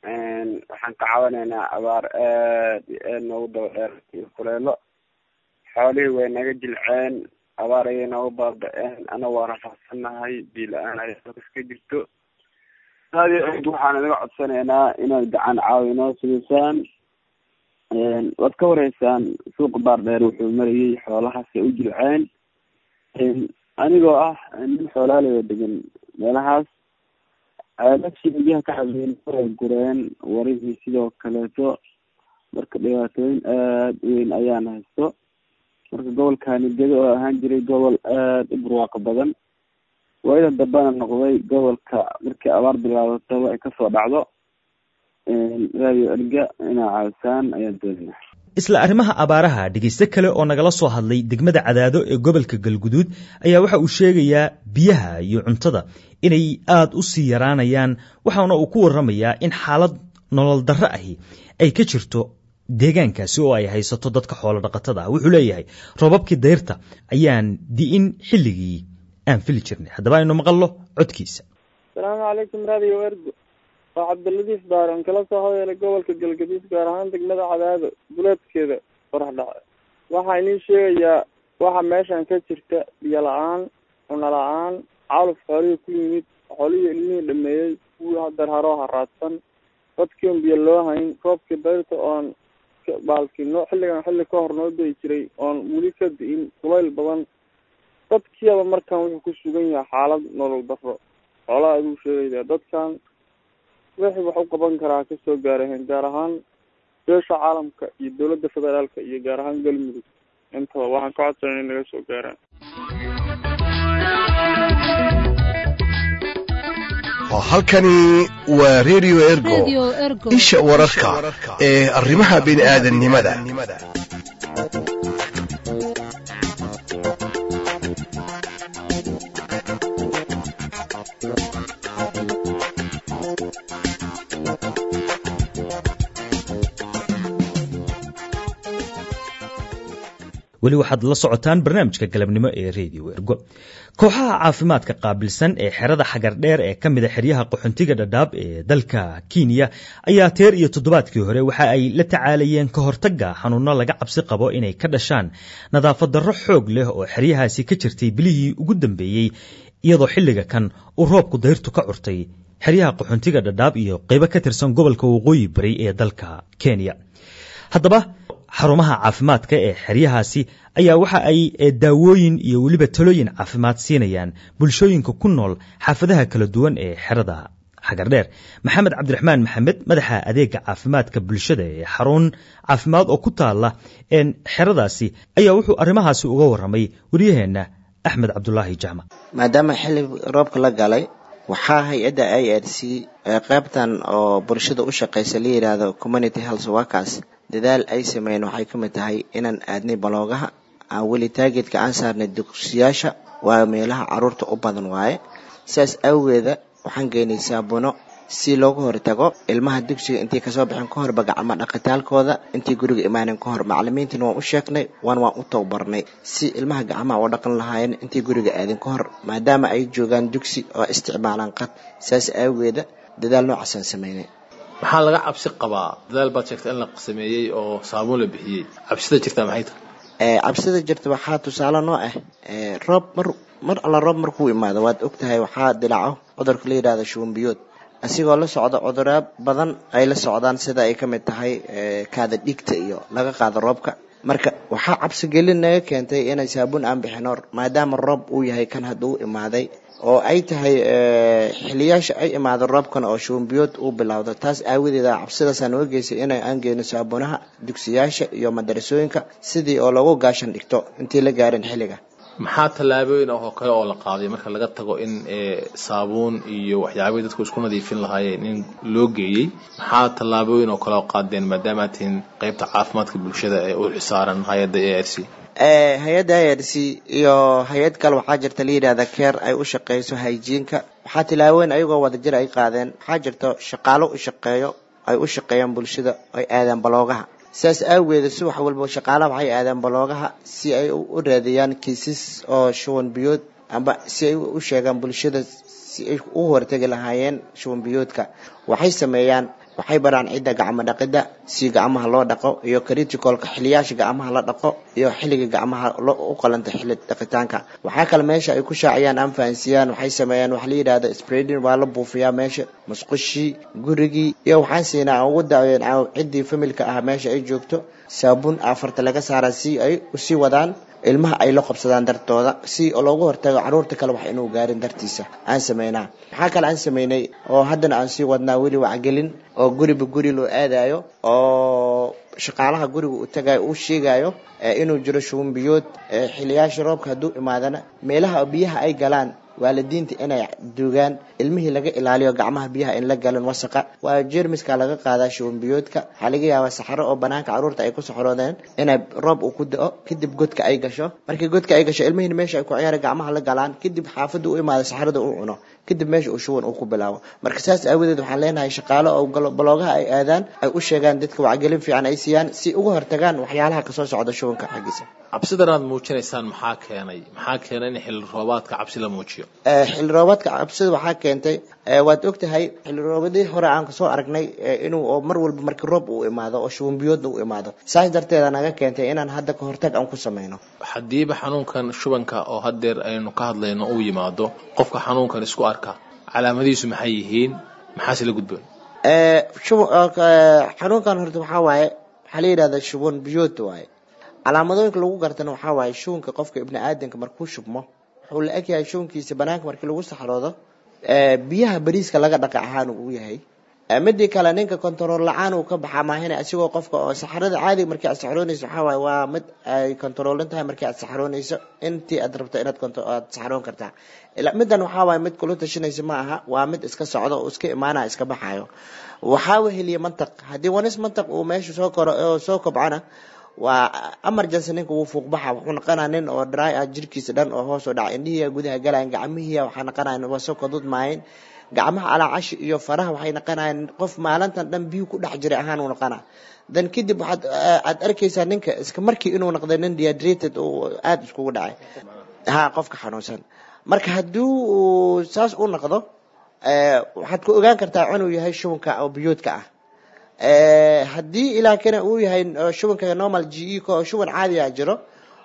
[SPEAKER 17] waxaan ka cabanaynaa abaar aad iyo aad noogu daba dheer iyo kuleelo xoolihii way naga jilceen abaar ayay nooga baaba-een anaga waa rafaadsannahay biila-aan ay iska jirto aad iyo aad waxaan inaga codsanaynaa inaad gacan caawi inoo sigisaan waad ka wareysaan suuqa baar dheer wuxuu marayay xoolahaas ay u jilceen anigoo ah nin xoolaaleyo degan meelahaas ceelashii biyaha ka cabeyn way gureen warihii sidoo kaleeto marka dhibaatooyin aad u weyn ayaan haysto marka gobolkani gedo oo ahaan jiray gobol aad u barwaaqo badan waayada dambena noqday gobolka markii abaar bilaabataba ay kasoo dhacdo radio erga inaa caawsaan ayaan doonayna
[SPEAKER 2] isla arrimaha abaaraha dhegayste kale oo nagala soo hadlay degmada cadaado ee gobolka galguduud ayaa waxa uu sheegayaa biyaha iyo cuntada inay aada u sii yaraanayaan waxaana uu ku warramayaa in xaalad nolol darro ahi ay ka jirto deegaankaasi oo ay haysato dadka xoolo dhaqatada ah wuxuu leeyahay roobabkii dayrta ayaan di'in xilligii aan fili jirnay haddaba aynu maqallo codkiisa
[SPEAKER 18] asalaamu calaykum radio ergo waa cabdiladiif daaran kala soo hodeelay gobolka galgaduud gaar ahaan degmada cadaado duleedkeeda qorax dhace waxaa inii sheegayaa waxa meeshan ka jirta biyo la-aan cuno la-aan caluf xoolihii ku yimid xoolihii ilmihii dhameeyey kuwii hadarharoo haraadsan dadkiion biyo loo hayn roobkii dayrta oon baalkino xilligan xilli ka hor noo dayi jiray oon weli ka di'in kulayl badan dadkiiaba markan wuxuu ku sugan yahay xaalad nolol daro xoolaha aduu sheegaya dadkan wixii wax u qaban karaa kasoo gaaraheen gaar ahaan beesha caalamka iyo dowladda federaalka iyo gaar ahaan galmudug intaba waxaan ka codsanay in naga soo gaaraan
[SPEAKER 4] halkani waa radio ergo isha wararka ee arrimaha bini'aadanimada
[SPEAKER 2] weli waxaad la socotaan barnaamijka galabnimo ee radio ergo kooxaha caafimaadka qaabilsan ee xerada xagardheer ee ka mida xeryaha qaxoontiga dhadhaab ee dalka kenya ayaa teer iyo toddobaadkii hore waxa ay la tacaalayeen ka hortagga xanuuno laga cabsi qabo inay ka dhashaan nadaafad darro xoog leh oo xeryahaasi ka jirtay bilihii ugu dambeeyey iyadoo xilliga kan uu roobku dayrtu ka curtay xeryaha qaxoontiga dhadhaab iyo qaybo ka tirsan gobolka waqooyi bari ee dalka kenya haddaba xarumaha caafimaadka ee xeryahaasi ayaa waxa ay daawooyin iyo weliba talooyin caafimaad siinayaan bulshooyinka ku nool xaafadaha kala duwan ee xerada xagardheer maxamed cabdiraxmaan maxamed madaxa adeega caafimaadka bulshada ee xarun caafimaad oo ku taala xeradaasi ayaa wuxuu arrimahaasi uga waramay waryaheena axmed cabdulaahi jaamac
[SPEAKER 19] maadaama xilli roobka la galay waxaa hay-adda i r c qaybtan oo bulshada u shaqeysa la yidhaahdo community health workers dadaal ay sameeyeen waxay ka mid tahay inaan aadnay baloogaha aan weli taageedka aan saarnay dugsiyaasha waa meelaha caruurta u badan waaye sidaas awgeeda waxaan geynay saabuno si looga hortago ilmaha dugsiga intay kasoo baxeen ka horba gacmo dhaqitaalkooda intay guriga imaanen ka hor macalimiintina waan u sheegnay waan waan u tababarnay si ilmaha gacmaha u dhaqan lahaayeen intay guriga aadin ka hor maadaama ay joogaan dugsi oo isticmaalaan qad saas awgeeda dadaal noocaasaan sameynay
[SPEAKER 20] maxaa laga cabsi qabaa dadaal baad sheegtay in la sameeyey oo saabuun la bixiyey cabsida jirtaa maxay tahay
[SPEAKER 19] cabsida jirta waxaa tusaale noo ah roob mar mar alla roob markuu imaado waad ogtahay waxaa dilaco cudurka la yidhahda shuumbiyood asigoo la socda cudurro badan ay la socdaan sida ay ka mid tahay kaada dhigta iyo laga qaado roobka marka waxaa cabsigelin naga keentay inay saabuun aan bixino maadaama roob uu yahay kan hadda u imaaday oo ay tahay xiliyaasha ay imaado roobkan oo shuumbiyood uu bilowdo taas aawadeeda cabsidaasa nooga geysay inay aan geyno saabuunaha dugsiyaasha iyo madarasooyinka sidii oo lagu gaashan dhigto intii la gaarin xilliga
[SPEAKER 20] maxaa tallaabooyin oo kale oo la qaaday marka laga tago in saabuun iyo waxyaabihii dadku isku nadiifin lahaayeen in loo geeyey maxaa tallaabooyin oo kale oo qaadeen maadaama aad tihiin qaybta caafimaadka bulshada ee u xisaaran hay-adda a r c
[SPEAKER 19] hay-adda i r c iyo hay-ad kale waxaa jirta la yidhahda keer ay u shaqeyso hygiinka waxaa tilaabooyin ayagoo wadajir ay qaadeen waxaa jirta shaqaalo u shaqeeyo ay u shaqeeyaan bulshada ay aadaan baloogaha sidaas awgeeda subax walba shaqaalaha waxay aadaan baloogaha si ay u raadiyaan kiisas oo shuban biyood amba si ay u sheegaan bulshada si ay u hortegi lahaayeen shuban biyoodka waxay sameeyaan waxay baraan cidda gacmo dhaqidda si gacmaha loo dhaqo iyo criticolka xiliyaasha gacmaha la dhaqo iyo xilliga gacmaha u qalanta xilli dhaqitaanka waxaa kale meesha ay ku shaaciyaan ama fahansiyaan waxay sameeyaan waxa la yidhahda spreading waa la buufiyaa meesha musqushii gurigii iyo waxaan siinaa aan ugu daaween ciddii familka ah meesha ay joogto saabuun afarta laga saaraa si ay usii wadaan ilmaha ay la qabsadaan dartooda si loogu hortago caruurta kale wax inuu gaarin dartiisa aan sameynaa maxaa kale aan sameynay oo haddana aan sii wadnaa weli wacgelin oo guriba guri loo aadayo oo shaqaalaha guriga uu tagayo uu sheegayo inuu jiro shubanbiyood xiliyaasha roobka hadduu imaadana meelaha biyaha ay galaan waalidiinta inay duugaan ilmihii laga ilaaliyo gacmaha biyaha in la galan wasaqa waa jermiska laga qaadaa shubanbiyoodka waxaa laga yaabaa saxaro oo banaanka caruurta ay ku saxroodeen inay roob uu ku da-o kadib godka ay gasho markii godka ay gasho ilmihiina meesha ay ku ciyaara gacmaha la galaan kadib xaafadda u imaada saxarada uu cuno kadib meesha uu shuban uu ku bilaabo marka saas aawadeed waxaan leenahay shaqaalo oo baloogaha ay aadaan ay u sheegaan dadka wacgelin fiican ay siiyaan si uga hortagaan waxyaalaha kasoo socda shubanka xaggiisa
[SPEAKER 20] cabsidan aad muujinaysaan maxaa keenay maxaa keenay in xilli roobaadka cabsi la muujiyo
[SPEAKER 19] xilli roobaadka cabsida waxaa keentay waad ogtahay xilli roobadii hore aan kasoo aragnay inuu oo mar walba markii roob uu imaado oo shubanbiyoodna uu imaado saas darteeda naga keentay inaan hadda ka hortag aan ku sameyno
[SPEAKER 20] haddiiba xanuunkan shubanka oo haddeer aynu ka hadlayno uu yimaado qofka xanuunkan isku arka calaamadihiisu maxay yihiin maxaase la gudboon
[SPEAKER 19] xanuunkan horta waxaa waaye waxaa la yidhahda shuban biyood waaye calaamadooyinka lagu gartana waxaa waaye shubanka qofka ibni aadanka markuu shubmo wuxuu la egyahay shubankiisa banaanka markii lagu saxroodo biyaha bariiska laga dhaqa ahaan uu yahay midii kale ninka kontarool la-aan uu ka baxaa maahina asigoo qofka oo saxarada caadiga markii aad saxroonayso waxaa waaye waa mid ay kontaroolan tahay markii aad saxroonayso intii aad rabto inaad aad saxroon kartaa middan waxaa waaye mid kula tashanaysa ma aha waa mid iska socdo oo iska imaanaya iska baxayo waxaa weheliya mantaq haddii wanis mantaq uu meesha soo koro oo soo kobcana waa emergency ninka wuu fuuqbaxa wuxuu noqonaa nin oo dry ah jirkiisa dhan oo hoos u dhaca indhihiya gudaha galayan gacmihiya waxaa noqonayan wasoo kadud maayin gacmaha alaacashi iyo faraha waxay noqonayaan qof maalintan dhan biyu ku dhex jiray ahaan uu noqonaa dan kadib waxaad aad arkaysaa ninka iska markii inuu noqday nin dehydrated oo aada iskugu dhacay ha qofka xanuunsan marka haddii uu saas u noqdo waxaad ku ogaan kartaa inuu yahay shubanka oo biyoodka ah haddii ilaakina uu yahay shubanka normal g e ka shuban caadiya jiro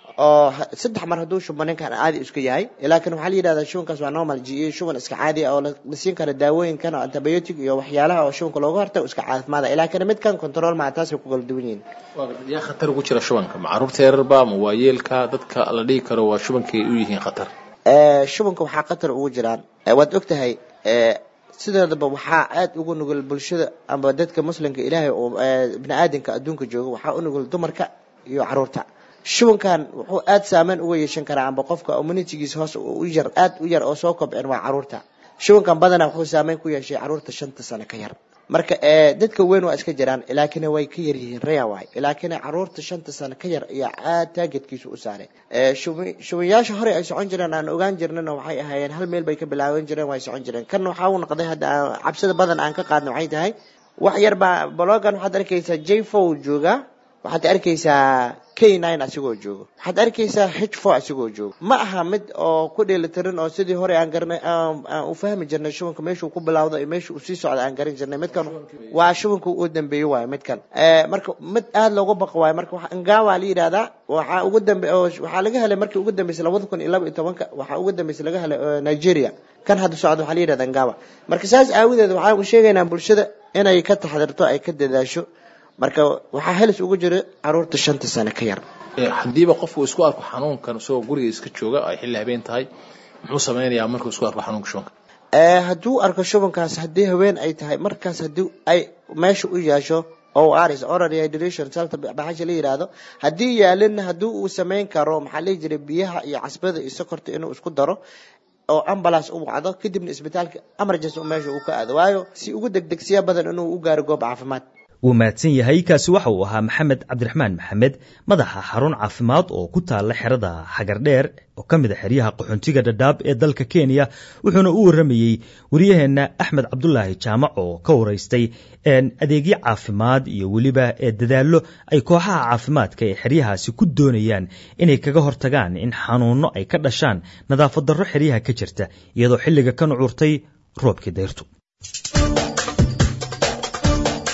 [SPEAKER 19] oo saddex mar hadduu shubo ninkan caadi iska yahay laakiin waxaa la yidhahdaa shubankaas waa normal g e shuban iska caadi ah oo la siin kara daawooyinkan oo antibiotic iyo waxyaalaha oo shubanka looga hortago iska caafimaada laakiin midkan control maa taasay ku kala duwan yihiin
[SPEAKER 20] yaa khatar ugu jira shubanka ma caruurta yararba ma waayeelka dadka la dhihi karo waa shubankay u yihiin khatar
[SPEAKER 19] shubanka waxaa khatar ugu jiraan waad ogtahay sideedaba waxaa aada ugu nugul bulshada amba dadka muslimka ilaahay oo bini aadanka adduunka jooga waxaa u nugul dumarka iyo caruurta shubankan wuxuu aada saameyn uga yeeshan karaa amba qofka immunitigiisa hoos u yar aada u yar oo soo kobceen waa caruurta shubankan badanaa wuxuu saameyn ku yeeshay caruurta shanta sano ka yar marka dadka weyn waa iska jiraan ilaakina way ka yaryihiin raya waay ilaakina caruurta shanta sano ka yar ayaa aad taageedkiisa u saaray shubanyaasha hore ay socon jireen aan ogaan jirnana waxay ahaayeen hal meel bay ka bilaaban jireen way socon jireen kanna waxaa uu noqday hadda cabsida badan aan ka qaadna waxay tahay wax yar baa blogan waxaad arkaysaa j four joogaa waxaad arkaysaa k nine asigoo joogo waxaad arkaysaa h four asigoo joogo ma aha mid oo ku dheelitiran oo sidii hore aan garanay aan u fahmi jirnay shubanka meeshuu ku bilawdo iyo meesha uu sii socda aan garan jirnay midkan waa shubanka u dambeeyey waayo midkan marka mid aada looga baqo waayo marka ngawa la yidhahdaa waxaa ugu dambe waxaa laga helay markii ugu dambeysay labada kun iyo laba iyo tobanka waxaa ugu dambeysay laga helay nigeria kan hadda socda waxaa la yidhahda ngawa marka saas aawadeed waxaan u sheegaynaa bulshada inay ka taxdirto ay ka dadaasho marka waxaa helis ugu jira caruurta shanta sano ka yar
[SPEAKER 20] haddiiba qofku isku arko xanuunkan isagoo guriga iska jooga ay xilli habeen tahay muxuu sameynayaa markuu isku arko xanuunka shubanka
[SPEAKER 19] hadduu arko shubankaas haddii haween ay tahay markaas haddii ay meesha u yeesho o rs oral hydration salta baxasha la yidhaahdo haddii yaalina haddii uu sameyn karo maxaa lihi jiray biyaha iyo casbada iyo sokorta inuu isku daro oo ambulance u wacdo kadibna isbitaalka emergency meesha uu ka aado waayo si ugu degdegsiya badan inuu u gaaro goob caafimaad
[SPEAKER 2] wuu mahadsan yahay kaasi waxa uu ahaa maxamed cabdiraxmaan maxamed madaxa xarun caafimaad oo ku taalla xerada xagardheer oo ka mid a xeryaha qaxoontiga dhadhaab ee dalka kenya wuxuuna u warramayey wariyaheenna axmed cabdulaahi jaamac oo ka waraystay adeegyo caafimaad iyo weliba ee dadaallo ay kooxaha caafimaadka ee xeryahaasi ku doonayaan inay kaga hortagaan in xanuunno ay ka dhashaan nadaafad darro xeryaha ka jirta iyadoo xilliga ka nucuurtay roobkii dayrtu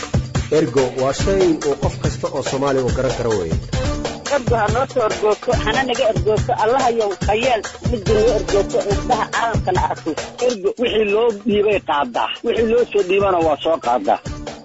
[SPEAKER 14] ergo waa shay uu qof kasta oo soomaali uu garan karo weeye
[SPEAKER 15] ergo ha noo soo ergoogto hana naga ergoogto allahayow khayeel midda noo ergoogto indhaha caalamkana arko ergo wixii loo dhiibay qaadaa wixii loo soo dhiibana waa soo qaadaa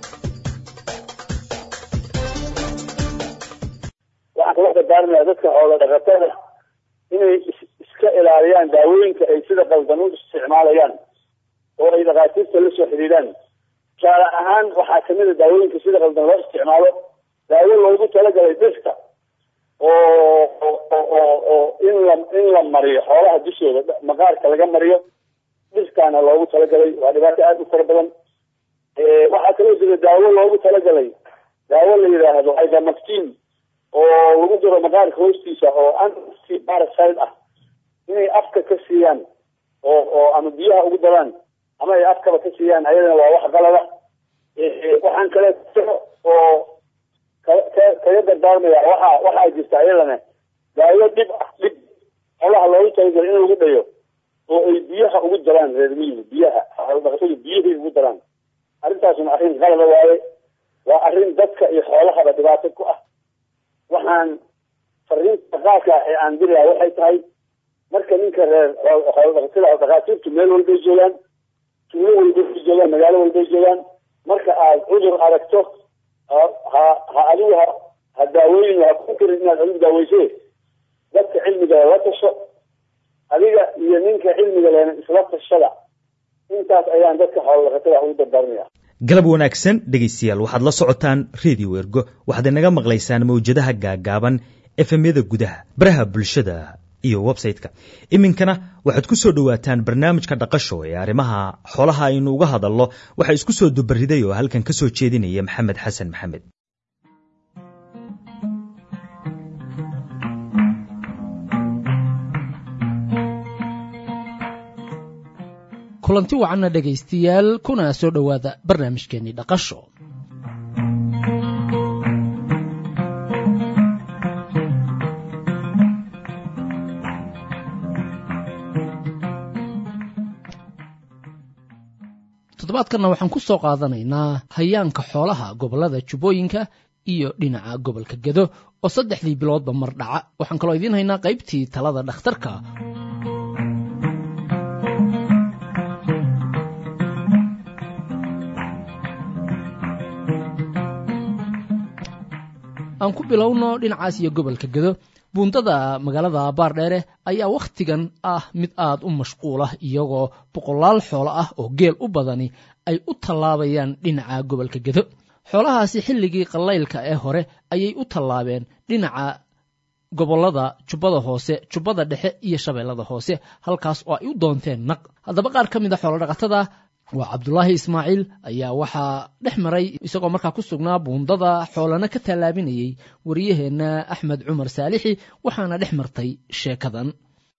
[SPEAKER 21] waxaan kula dardaarmayaa dadka xoola dhaqatada inay iska ilaaliyaan daawooyinka ay sida qaldan u isticmaalayaan oo ay dhakhaatiirta la soo xidhiidhaan tusaale ahaan waxaa kamid a daawooyinka sida qaldan loo isticmaalo daawo loogu talagalay dhirta oo oo oo in la in la mariyo xoolaha dushooda maqaarka laga mariyo dhirtaana loogu talagalay waa dhibaato aada u fara badan waxaa kaloo jira daawo loogu talagalay daawo la yidhaahdo ivermectin oo lagu jiro maqaarka hoostiisa oo anti parasite ah inay afka ka siiyaan oo oo ama biyaha ugu daraan ama ay afkaba ka siiyaan ayadana waa wax qalada waxaan kale oo kaga dardaarmaya waxa waxaa jirta ayadana daawo dhib ah dhib xolaha loogu talagalay in lagu dhayo oo ay biyaha ugu daraan reer miyiga biyaha xoolodhaqatadu biyahay ugu daraan arrintaasuna arrin qalada waaye waa arrin dadka iyo xoolahaba dhibaato ku ah waxaan fariinta qaarka ee aan dirayaa waxay tahay marka ninka reer xoolodhaqatada dhakhaatiirtu meel walbay joogaan tuulo walbay joogaan magaalo walbay joogaan marka aad cudur aragto ha ha adigu ha ha daawooyin ha ku karin inaad adigu daaweyse dadka cilmiga la tasho adiga iyo ninka cilmiga lehna isla tashada intaas ayaan dadka xoolodhaqatada ugu dardaaranaya
[SPEAKER 2] galab wanaagsan dhegaystayaal waxaad la socotaan redio ergo waxaad inaga maqlaysaan mawjadaha gaagaaban efemyada gudaha baraha bulshada iyo website-ka iminkana waxaad ku soo dhowaataan barnaamijka dhaqasho ee arrimaha xoolaha aynu uga hadalno waxaa isku soo dubariday oo halkan ka soo jeedinaya maxamed xasan maxamed
[SPEAKER 22] kulanti wacanna dhegaystayaal kuna soo dhowaada barnaamijkeennii dhaqasho toddobaadkanna waxaan ku soo qaadanaynaa hayaanka xoolaha gobollada jubbooyinka iyo dhinaca gobolka gedo oo saddexdii biloodba mar dhaca waxaan kaloo idiin haynaa qaybtii talada dhakhtarka aan ku bilowno dhinacaas iyo gobolka gedo buundada magaalada baardheere ayaa wakhtigan ah mid aad u mashquul ah iyagoo boqolaal xoolo ah oo geel u badani ay u tallaabayaan dhinaca gobolka gedo xoolahaasi xilligii qallaylka ee hore ayay u tallaabeen dhinaca gobollada jubbada hoose jubbada dhexe iyo shabeellada hoose halkaas oo ay u doonteen naq haddaba qaar ka mid a xoolodhaqatada waa cabdulaahi ismaaciil ayaa waxaa dhex maray isagoo markaa ku sugnaa buundada xoolana ka tallaabinayey wariyaheenna axmed cumar saalixi waxaana dhex martay sheekadan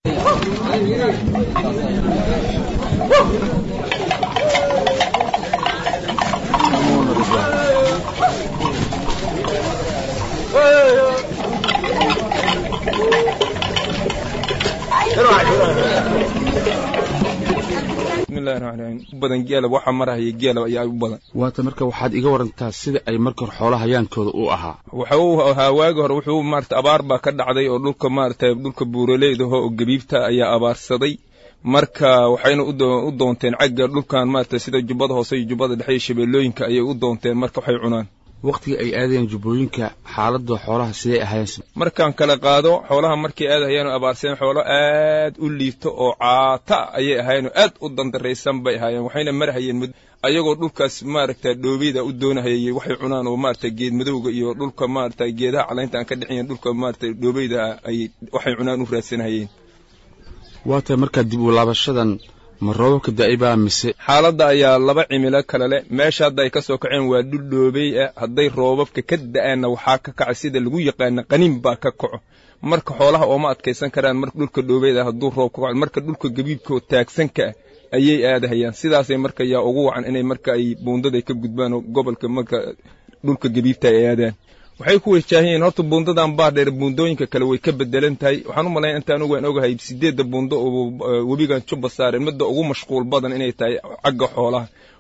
[SPEAKER 23] bismillahi raxmaan raxiim badan geela waxaa marahaya geela ayaa u badan
[SPEAKER 24] waata marka waxaad iga warantaa sida ay marka hore xoolaha hayaankooda u ahaa
[SPEAKER 23] waxa uu ahaa waagi hore wuxuu maarata abaar baa ka dhacday oo dhulka maarata dhulka buuraleydaho oo gebiibta ayaa abaarsaday marka waxayna u doonteen cagga dhulkan maarata sida jubbada hoose iyo jubbada dhexe iyo shabeellooyinka ayay u doonteen marka waxay cunaan
[SPEAKER 24] wakhtiga ay aadayeen jubbooyinka xaaladda xoolaha sidee ahaayeen
[SPEAKER 23] markaan kala qaado xoolaha markay aadahayeen abaarseen xoolo aad u liito oo caata ayay ahaayeen aad u dandaraysan bay ahaayeen waxayna marhayeen ayagoo dhulkaas maaragta dhoobeyda u doonahayay waxay cunaan oo maarata geed madowga iyo dhulka maarata geedaha calaynta aan ka dhexayn dhulka maarata dhoobeyda ay waxay cunaan u raadsanahayeen
[SPEAKER 24] waa tahay markaa dib u laabashadan ma roobabka da'ibaa mise
[SPEAKER 23] xaaladda ayaa laba cimilo kale leh meesha hadda ay ka soo kaceen waa dhul dhoobey ah hadday roobabka ka da'aanna waxaa ka kaca sida lagu yaqaana qaniin baa ka kaco marka xoolaha ooma adkaysan karaan marka dhulka dhoobeyda hadduu roob ka kaco marka dhulka gabiibka oo taagsanka ah ayay aadahayaan sidaasay marka yaa ugu wacan inay marka ay buundaday ka gudbaan oo gobolka marka dhulka gabiibta ay aadaan waxay ku wajaahiyen horta buundadan baardheer buundooyinka kale way ka bedelan tahay waxaan u malayn intaan ogaan ogahay sideedda buundo oo webigan jubba saareen midda ugu mashquul badan inay tahay cagga xoolaha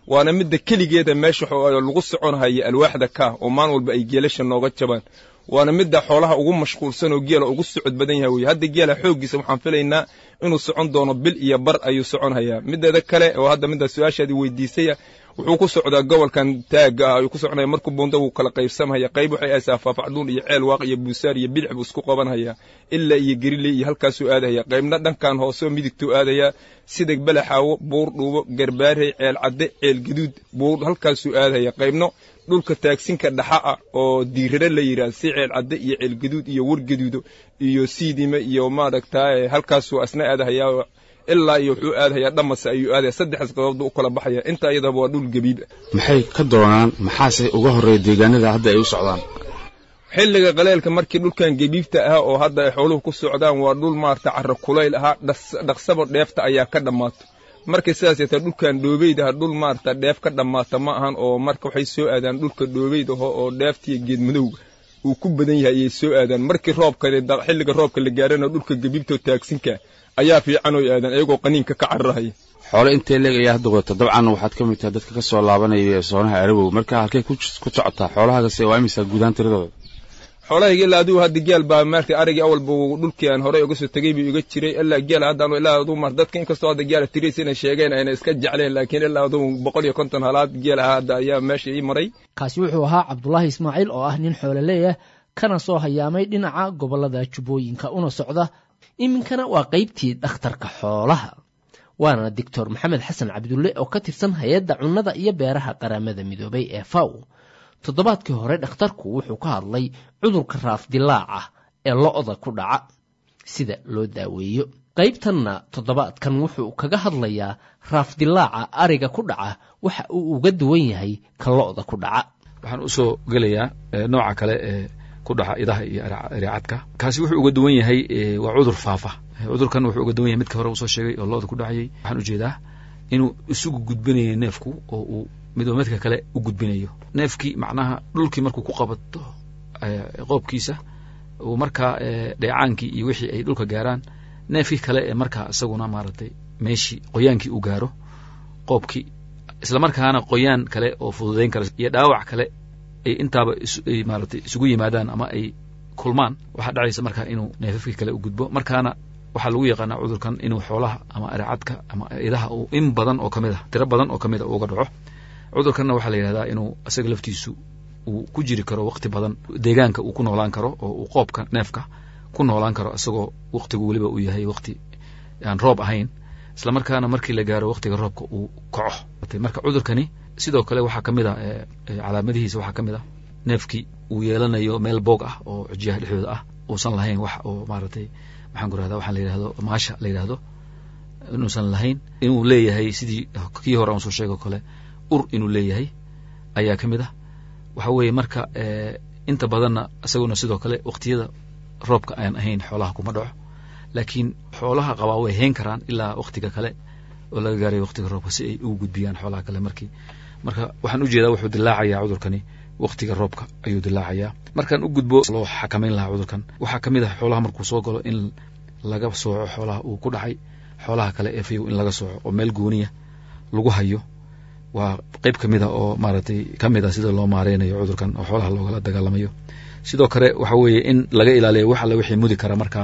[SPEAKER 23] waana midda keligeeda meesha lagu soconhaya alwaaxda kaa oo maalin walba ay geelasha nooga jabaan waana midda xoolaha ugu mashquulsan oo geela ugu socod badan yahay weye hadda geela xooggiisa waxaan filaynaa inuu socon doono bil iyo bar ayuu socon hayaa mideeda kale oo hadda midda su-aashaadii weydiisaya wuxuu ku socdaa gobolkan taagga ah ayuu ku soconaya markuu buunda wuu kala qaybsamhaya qayb waxay aysaa faafacduun iyo ceel waaq iyo buusaar iyo bidix buu isku qabanhayaa ilaa iyo gerile iyo halkaasuu aadahaya qaybna dhankan hooseo midigtuu aadayaa sida balaxaawo buur dhuubo garbaarey ceel cadde ceel gaduud buur halkaasuu aadahaya qaybno dhulka taagsinka dhaxa ah oo diirare la yidhaah si ceel cadde iyo ceel gaduud iyo wargaduudo iyo siidime iyo maaragtaa halkaasuu asna aadahayaa ilaa iyo wuxuu aadahayaa dhamase ayuu aadaya saddexdaas qodob u kala baxaya inta iyadaba waa dhul gabiib
[SPEAKER 24] maxay ka doonaan maxaase uga horreeya deegaanada hadda ay u socdaan
[SPEAKER 23] xilliga qaleelka markii dhulkan gebiibta ah oo hadda ay xooluhu ku socdaan waa dhul maarata carro kulayl ahaa dhaqsaba dheefta ayaa ka dhammaato markay sidaas yeeta dhulkan dhoobeyda ah dhul maarata dheef ka dhammaata ma ahan oo marka waxay soo aadaan dhulka dhoobeyda aho oo dheeftiiyo geed madowga uu ku badan yahay ayay soo aadaan markii roobka xilliga roobka la gaarana dhulka gebiibta oo taagsinka ayaa fiican oo aadaan iyagoo qaniinka ka cararahaya
[SPEAKER 24] xoole intee leeg ayaa hadda wata dabcan waxaad ka mid tahay dadka ka soo laabanaya soonaha arabow marka halkee ku socotaa xoolahagase waa imisa guudaan tiradooda
[SPEAKER 23] xoolahayga ilaa adigu hadda geel baa maartay arigii awalba dhulkii aan horey uga soo tegey buu iga jiray ilaa geel hadda ilaa aduu mar dadka inkastoo hadda geela tiriis inay sheegeen ayna iska jecleen laakiin ilaa aduu boqol iyo konton halaad geel ahaa hadda ayaa meesha ii maray
[SPEAKER 22] kaasi wuxuu ahaa cabdulaahi ismaaciil oo ah nin xooleleeyah kana soo hayaamay dhinaca gobollada jubbooyinka una socda iminkana waa qaybtii dhakhtarka xoolaha waana doctor maxamed xasan cabdulle oo ka tirsan hay-adda cunnada iyo beeraha qaramada midoobay ee faw toddobaadkii hore dhakhtarku wuxuu ka hadlay cudurka raafdilaaca ee lo-da ku dhaca sida loo daaweeyo qaybtanna toddobaadkan wuxuu kaga hadlayaa raafdilaaca ariga ku dhaca waxa uu uga duwan yahay ka lo-da ku dhaca
[SPEAKER 24] waxaan usoo gelayaa nooca kale ee ku dhaca idaha iyo areecadka kaasi wuxuu uga duwan yahay waa cudur faafa cudurkan wuxuu uga duwan yahay midka hore usoo sheegay oo lo-da ku dhacayay waxaan ujeedaa inuu isugu gudbinayo neefku oo uu midba midka kale u gudbinayo neefkii macnaha dhulkii markuu ku qabato qoobkiisa uu markaa dheecaankii iyo wixii ay dhulka gaaraan neefkii kale ee markaa isaguna maaragtay meeshii qoyaankii u gaaro qoobkii isla markaana qoyaan kale oo fududayn kara iyo dhaawac kale ay intaaba ay maaragtay isugu yimaadaan ama ay kulmaan waxaa dhacaysa markaa inuu neefafkii kale u gudbo markaana waxaa lagu yaqaanaa cudurkan inuu xoolaha ama areecadka ama idaha uu in badan oo kamid a tiro badan oo kamid a uga dhaco cudurkanna waxaa la yidhahdaa inuu isaga laftiisu uu ku jiri karo waqti badan deegaanka uu ku noolaan karo oo uu qoobka neefka ku noolaan karo isagoo waqtigu weliba uu yahay waqti aan roob ahayn isla markaana markii la gaaro waqtiga roobka uu kaco marka cudurkani sidoo kale waxaa ka mid a calaamadihiisa waxaa ka mid a neefkii uu yeelanayo meel boog ah oo xujiyaha dhexdooda ah uusan lahayn wax oo maaragtay maxaan ku rahda waxaan la yidhahdo maasha la yidhahdo inuusan lahayn inuu leeyahay sidii kii hore aan soo sheego kale ur inuu leeyahay ayaa ka mid ah waxa weeye marka inta badanna isaguna sidoo kale waqtiyada roobka aan ahayn xoolaha kuma dhaco laakiin xoolaha qabaa way hayn karaan ilaa waqtiga kale oo laga gaaray waqtiga roobka si ay ugu gudbiyaan xoolaha kale markii marka waxaan ujeedaa wuxuu dilaacayaa cudurkani waqtiga roobka ayuu dilaacayaa markaan u gudbo loo xakamayn lahaa cudurkan waxaa ka mid ah xoolaha markuu soo galo in laga sooco xoolaha uu ku dhacay xoolaha kale ee fayow in laga sooco oo meel gooniya lagu hayo waa qeyb ka mid a oo maaragtay ka mid a sida loo maareynayo cudurkan oo xoolaha loogala dagaalamayo sidoo kale waxa weeye in laga ilaaliyo wax alle wixii mudi kara markaa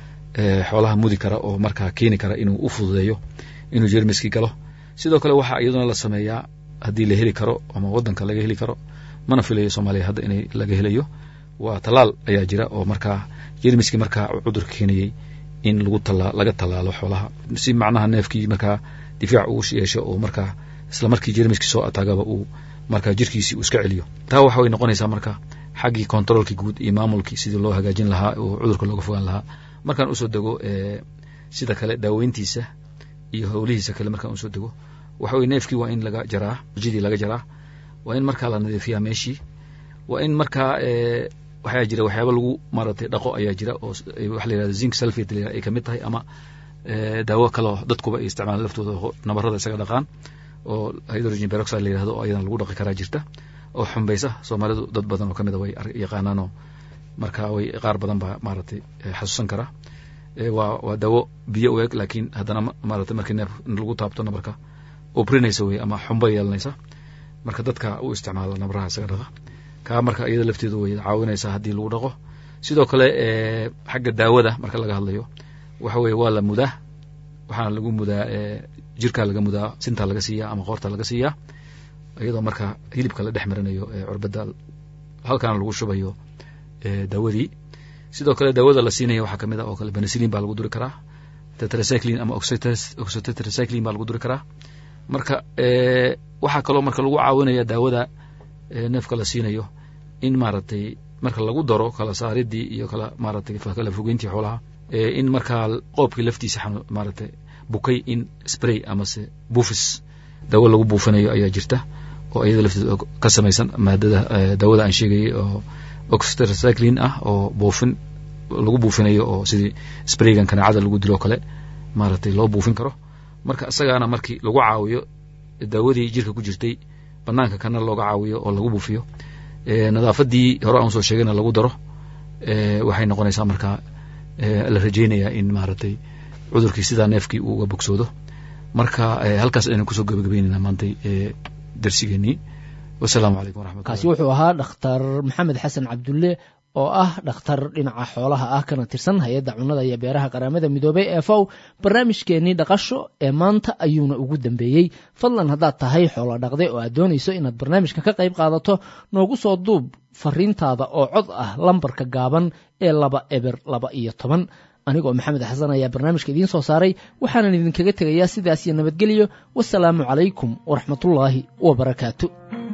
[SPEAKER 24] xoolaha mudi kara oo markaa keeni kara inuu u fududeeyo inuu jermiskii galo sidoo kale waxaa iyaduna la sameeyaa haddii la heli karo ama waddanka laga heli karo mana filayo soomaaliya hadda inay laga helayo waa tallaal ayaa jira oo markaa jermiskii markaa cudurka keenayey in lagu tala laga tallaalo xoolaha si macnaha neefkii markaa difaac uu yeesho oo markaa isla markii jermiskii soo ataagaba uu markaa jirkiisii uu iska celiyo taa waxa way noqonaysaa marka xaggii controolkii guud iyo maamulkii sidii loo hagaajin lahaa oo cudurka looga fogaan lahaa markaan usoo dego sida kale daaweyntiisa iyo howlihiisa kale markaan usoo dego waxa weye neefkii waa in laga jaraa jidii laga jaraa waa in markaa la nadiifiyaa meeshii waa in markaa waxaa jira waxyaaba lagu maaragtay dhaqo ayaa jira oo waxa la yihahda zinc sulfate la ay kamid tahay ama daawo kaleo dadkuba ay isticmaalaan laftooda nabarada isaga dhaqaan oo hydrogen peroxide la yihahdo oo ayadana lagu dhaqi karaa jirta oo xumbaysa soomaalidu dad badan oo kamid a way yaqaanaanoo marka way qaar badan baa maaragtay xasuusan kara waa waa daawo biyo u eg laakiin haddana maaragtay markii neef lagu taabto nabarka ubrinaysa wey ama xumba yeelanaysa marka dadka u isticmaala nabraha isaga dhaqa kaa marka iyada lafteedu way caawinaysaa haddii lagu dhaqo sidoo kale xagga daawada marka laga hadlayo waxa weye waa la mudaa waxaana lagu mudaa jirkaa laga mudaa sintaa laga siiyaa ama qoorta laga siiyaa iyadoo marka hilibka la dhex marinayo curbada halkaana lagu shubayo daawadii sidoo kale daawada la siinaya waxaa kamid ah oo kale benicillin baa lagu duri karaa tetracyclin ama oxytetracyclin baa lagu duri karaa marka waxaa kaloo marka lagu caawinaya daawada neefka la siinayo in maaragtay marka lagu daro kala saaridii iyo kala maaratay kala fogeyntii xoolaha in markaa qoobkii laftiisa maaragtay bukay in spray amase buufis daawo lagu buufinayo ayaa jirta oo iyada lafteeda ka samaysan maadada daawada aan sheegayay oo oxytetracyclin ah oo buufin lagu buufinayo oo sidii spraygan kanaacada lagu dilo kale maaragtay loo buufin karo marka isagaana markii lagu caawiyo daawadii jirka ku jirtay banaanka kana looga caawiyo oo lagu buufiyo nadaafadii hore aan soo sheegayna lagu daro waxay noqonaysaa marka la rajeynayaa in maaragtay cudurkii sidaa neefkii uu uga bogsoodo marka halkaas aynu kusoo gabagabeynayna maantay darsigeenii wasalaamu calaykum waraxmat
[SPEAKER 22] kaasi wuxuu ahaa dhakhtar maxamed xasan cabdulle oo ah dhakhtar dhinaca xoolaha ah kana tirsan hay-adda cunnada iyo beeraha qaramada midoobey ee fow barnaamijkeenii dhaqasho ee maanta ayuuna ugu dambeeyey fadlan haddaad tahay xoolo dhaqde oo aad doonayso inaad barnaamijka ka qayb qaadato noogu soo duub fariintaada oo cod ah lambarka gaaban ee laba eber laba iyo toban anigoo maxamed xasan ayaa barnaamijka idiin soo saaray waxaanan idinkaga tegayaa sidaas iyo nabadgelyo wasalaamu calaykum waraxmatullaahi wabarakaatu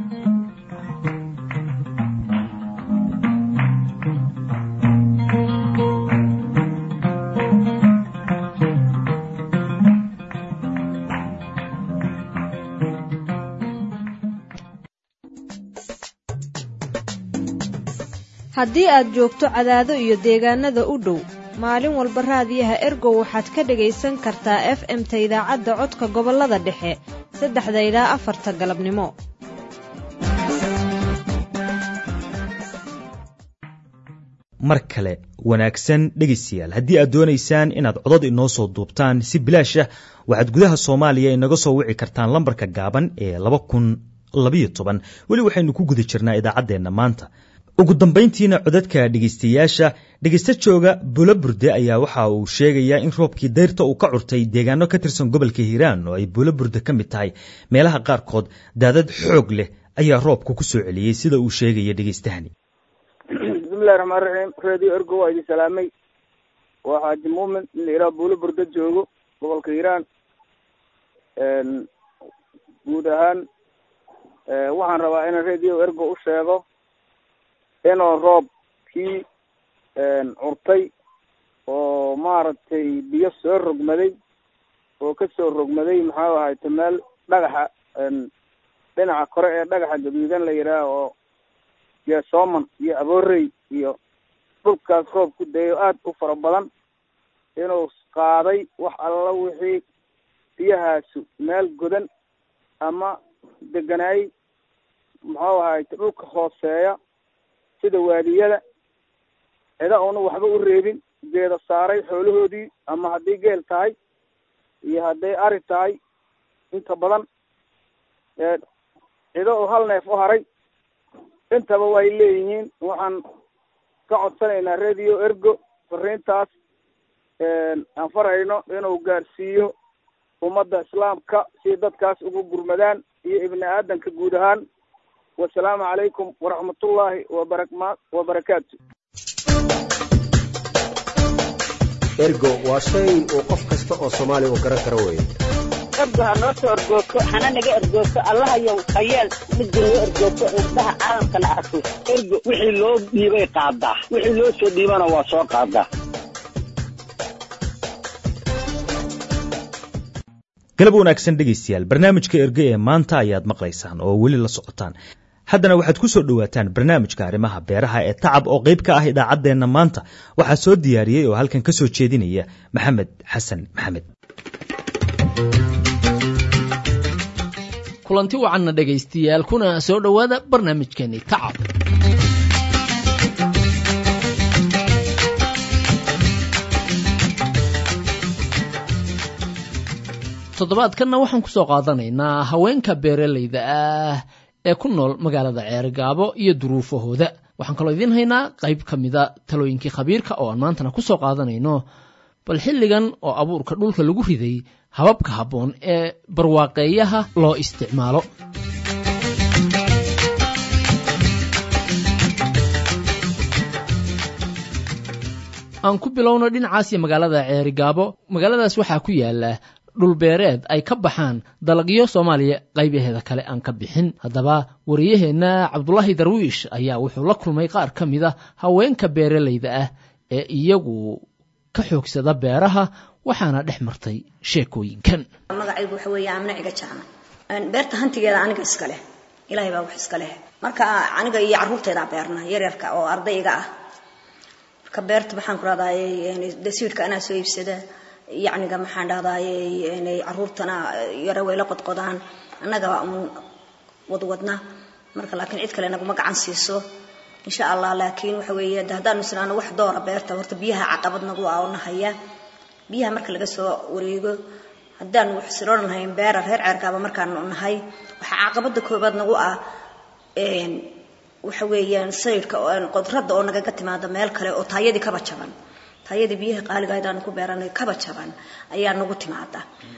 [SPEAKER 3] haddii aad joogto cadaado iyo deegaanada u dhow maalin walba raadiyaha ergow waxaad ka dhagaysan kartaa f m-ta idaacadda codka gobollada dhexe saddexda ilaa afarta galabnimo
[SPEAKER 2] mar kale wanaagsan dhegaystayaal haddii aad doonaysaan inaad codad inoo soo duubtaan si bilaash ah waxaad gudaha soomaaliya inaga soo wici kartaan lambarka gaaban ee laba kun labayo toban weli waxaynu ku guda jirnaa idaacaddeenna maanta ugu dambayntiina codadka dhegaystayaasha dhegaysta jooga bulo burde ayaa waxa uu sheegayaa in roobkii dayrta uu ka curtay deegaano ka tirsan gobolka hiiraan oo ay bulo burde ka mid tahay meelaha qaarkood daadad xoog leh ayaa roobka ku soo celiyey sida uu sheegaya dhegaystahani
[SPEAKER 18] bismillahi raxmaan raxiim radio ergo waa idin salaamay waa xaaji muumin in la yidhaha buulo burda joogo gobolka hiiraan guud ahaan waxaan rabaa inaan radio ergo u sheego inuu roobkii curtay oo maaragtay biyo soo rogmaday oo kasoo rogmaday maxaa ahayte meel dhagaxa dhinaca kore ee dhagaxa gaduudan la yidhaah oo geesooman iyo aboorey iyo dhulkaas roob ku dayo aada u fara badan inuu qaaday wax alla wixii biyahaasu meel godan ama deganaay muxuu ahayte dhulka hooseeya sida waadiyada cida una waxba u reebin geeda saaray xoolahoodii ama haddii geel tahay iyo hadday ari tahay inta badan cido oo hal neef u haray intaba way leeyihiin waxaan ka codsanaynaa radio ergo fariintaas aan farayno inuu gaarsiiyo ummadda islaamka si dadkaas ugu gurmadaan iyo ibni aadanka guud ahaan wasalaamu calaykum waraxmatullaahi wabarama wabarakaatu
[SPEAKER 14] ergo waa shay uu qof kasta oo soomaaliya uu garan karo weeye
[SPEAKER 15] ergo ha noo soo ergoogto hana naga ergoogto allahayow hayeel midda noo ergoogto indhaha caalamkana arko ergo wixii loo dhiibay qaadaa wixii loo soo dhiibana waa soo qaadaa
[SPEAKER 2] galab wanaagsan dhegaystayaal barnaamijka erge ee maanta ayaad maqlaysaan oo weli la socotaan haddana waxaad ku soo dhowaataan barnaamijka arrimaha beeraha ee tacab oo qayb ka ah idaacaddeenna maanta waxaa soo diyaariyey oo halkan ka soo jeedinaya maxamed xasan maxamed
[SPEAKER 22] kulanti wacanna dhegaystayaal kuna soo dhowaada barnaamijkeeni tacab toddobaadkanna waxaan kusoo qaadanaynaa haweenka beeralayda ah ee ku nool magaalada ceerigaabo iyo duruufahooda waxaan kaloo idiin haynaa qayb ka mida talooyinkii khabiirka oo aan maantana kusoo qaadanayno bal xilligan oo abuurka dhulka lagu riday hababka habboon ee barwaaqeeyaha loo isticmaalo aan ku bilowno dhinacaas iyo magaalada ceerigaabo magaaladaas waxaa ku yaala dhulbeereed ay ka baxaan dalagyo soomaaliya qaybaheeda kale aan ka bixin haddaba wariyaheenna cabdulaahi darwiish ayaa wuxuu la kulmay qaar ka mid a haweenka beeralayda ah ee iyagu ka xoogsada beeraha waxaana dhex martay sheekooyinkan
[SPEAKER 5] magacaygu waxa weeye aamina ciga jaama beerta hantigeeda aniga iska leh ilaahay baa wax iska leh marka aniga iyo carruurteedaa beerna yaryarka oo ardayga ah marka beerta maxaan ku rahdaayey dasiidka anaa soo iibsada yacniga maxaan dhahdaayey inay carruurtana yaro way la qodqodaan annaga un wadwadna marka laakiin cid kale naguma gacan siiso insha allah laakiin waxa weeye de haddaanu isnaano wax doora beerta horta biyaha caqabad nagu ah oo nahaya biyaha marka laga soo wareego haddaanu wax siroon lahayn beera reer ceerkaaba markaanu nahay waxaa caqabada koobaad nagu ah waxa weeyaan sayidka qodradda oo nagaga timaada meel kale oo taayadii kaba jaban taayadii biyaha qaaliga aydaanu ku beeranay kaba jaban ayaa nagu timaada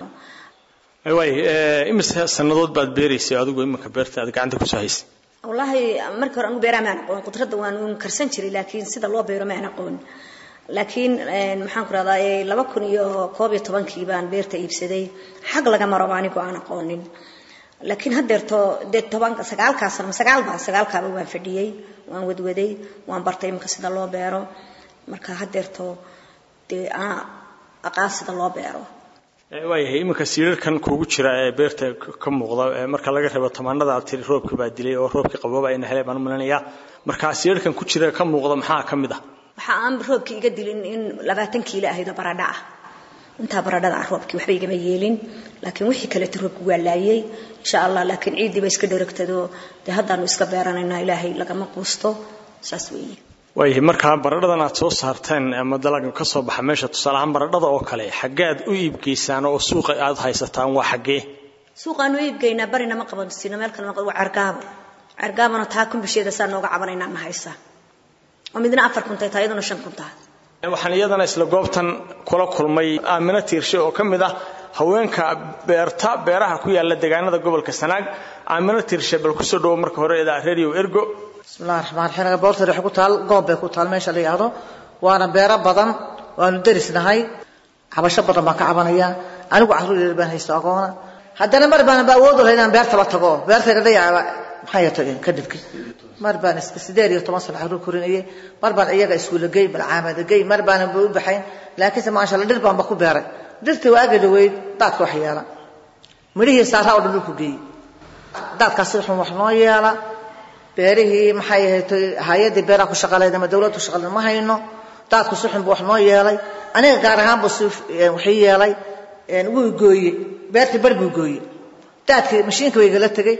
[SPEAKER 6] waay imise sannadood baad beeraysay adigu iminka beerta aad gacanta kusoo haysay
[SPEAKER 5] wallaahi markii hore anu beeraa maan aqoon qudradda waan karsan jiray laakiin sida loo beero maan aqoon laakiin maxaan ku rahdaa laba kun iyo koob iyo tobankii baan beerta iibsaday xag laga maroba anigu aan aqoonin laakiin haddeerto dee tobanka sagaalkaas sagaalba sagaalkaaba waan fadhiyey waan wadwaday waan bartay iminka sida loo beero marka haddeerto dee anaa aqaan sida loo beero
[SPEAKER 6] waayahay iminka siirarkan kuugu jira ee beerta ka muuqda marka laga reebo tamaanada aad tiri roobka baa dilay oo roobkii qabooba ayna helay baan u malinayaa marka siirarkan ku jira ka muuqda maxaa ka mid ah
[SPEAKER 5] waxa aan roobkii iga dilin in labaatan kiilo ahayd oo baradha ah intaa baradhada ah roobkii waxba igama yeelin laakiin wixii kaleeta roobku waa laayay insha allah laakiin ciiddii ba iska dheragtadoo dee haddaanu iska beeranaynaa ilaahay lagama quusto saas weeye
[SPEAKER 6] waayahay markaa baradhadan aad soo saarteen ama dalaga ka soo baxa meesha tusaale ahaan baradhada oo kale xaggead u iibgeysaan oo suuqa aad haysataan waa xaggee
[SPEAKER 5] suuqaanu iibgeynaa barina ma qaban sino meel kale waa cergaabo cergaabona taa kumbisheeda saa nooga cabanaynaa na haysa oo midna afar kun tahay taa iyaduna shan kun tahay
[SPEAKER 6] waxaan iyadana isla goobtan kula kulmay aamino tiirshe oo ka mid ah haweenka beerta beeraha ku yaala deegaanada gobolka sanaag aamino tiirshe bal kusoo dhawo marka hore eedaa radio ergo
[SPEAKER 7] bismillahi raxmaan raxiim boortari waxay ku taal goob bay ku taal meesha la yidhaahdo waana beero badan waanu derisnahay cabasho badan baan ka cabanaya anigu carruur yar baan haysto agoona haddana mar baan ba awood u lahay inaan beertaba tago beertayga dhayaaba maxay tageen kadibki mar baan iska sideed iyo toban sano carruur korinayay mar baan iyaga iskuulla gey malcaamada gey mar baanan ba u baxayn laakiinse maasha allah dhir baanba ku beeray dhirtii waa aga dhaweyd daadka wax yeela midhihii saaraa oo dhan dhulku geeyey daadkaasi wuxuu wax noo yeela beerihii maxay ahayd hay-addii beeraha ku shaqaleed ama dawladdu shaqaleed ma hayno daadku si xun buu wax noo yeelay aniga gaar ahaan buu si waxii yeelay wuu gooye beertii bar buu gooye daadkii mashiinka way igala tegey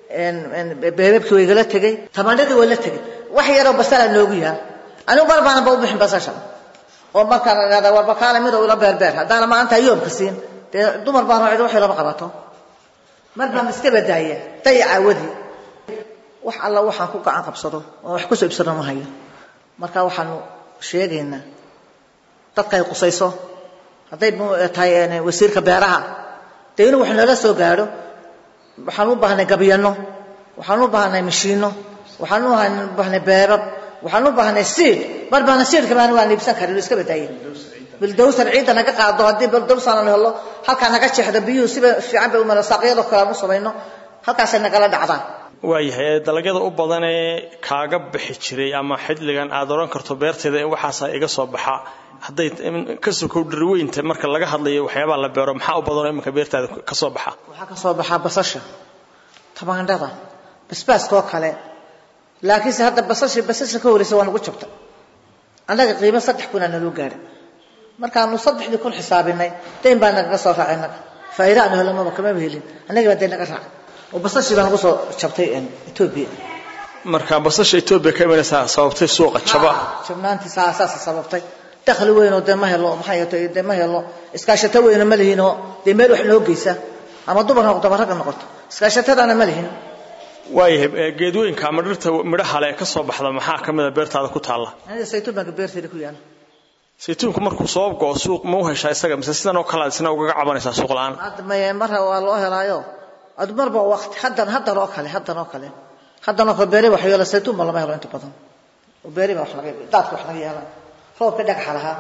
[SPEAKER 7] beebabkii way igala tegey tamaandhadii waa la tegey wax yaroo basala noogu yaal anigu mar baana ba u bixin basasha oo markaan idhahda warba kaale mid oo ila beerbeer haddaana maanta yoomka siin dee dumar baan cid waxay lama qabato mar baan iska badaaya dayaca wadii wax alla waxaan ku gacan qabsado oo wax kusoo ibsano ma hayo marka waxaanu sheegaynaa dadka ay qusayso hadday tahay wasiirka beeraha dee inuu wax noola soo gaadho waxaan u baahnay gabyano waxaan u baahnay mashiino waxaan u baahnay beebab waxaan u baahnay siid mar baana siidka baan waan iibsan karin iska badaaya bildowsan ciidda naga qaado haddii bildowsan aan helo halkaa naga jeexda biyuhu siba fiican bay umala saaqyadoo kale aan u samayno halkaasay nagala dhacdaan
[SPEAKER 6] waayahay dalagyada u badan ee kaaga bixi jiray ama xidligan aad odhan karto beerteeda in waxaasa iga soo baxa hadday ka sokow dhirweynta marka laga hadlayo waxyaabaha la beero maxaa u badanoo iminka beertaada ka soo baxa
[SPEAKER 7] waxaa ka soo baxaa basasha tamaandhada basbaaskoo kale laakiinse hadda basasha basasha ka horeysa waa nagu jabta annaga qiimo saddex kunaa naloo gaadhay markaanu saddexdii kun xisaabinay dayn baa nagaga soo raacay naga faa'iida aanu helamaba kamaba helin annagii baa dayn naga raacay oo basashii baa nagu soo jabtay etoobiya
[SPEAKER 6] marka basasha etoobiya ka imanaysaa sababtay suuqa jaba
[SPEAKER 7] jabnaantii saasa sababtay dakhli weynoo dee ma helo maxay ahato dee ma helo iskaashato weyna ma lihinoo dee meel wax noo geysa ama dumar noqoto ama ragga noqoto iskaashatadana ma lihin
[SPEAKER 6] waayahay geedooyinka ama dhirta midhaha le ka soo baxda maxaa ka mida beertaada ku taalla
[SPEAKER 7] aniga saytuun baan beerteeda ku yaala
[SPEAKER 6] saytuunku markuu soo go'o suuq ma u heshaa isaga mise sidan oo kale aad isna ugaga cabanaysaa suuq la'aan
[SPEAKER 7] hadda maye marra waa loo helaayo ad marba waqti haddan haddan oo kale haddan oo kale haddan oo kale beeri wax yeela saytuun ba lama helo inta badan oo beeri baa wax laga daadka wax laga yeelaa roobka dhagaxa lahaa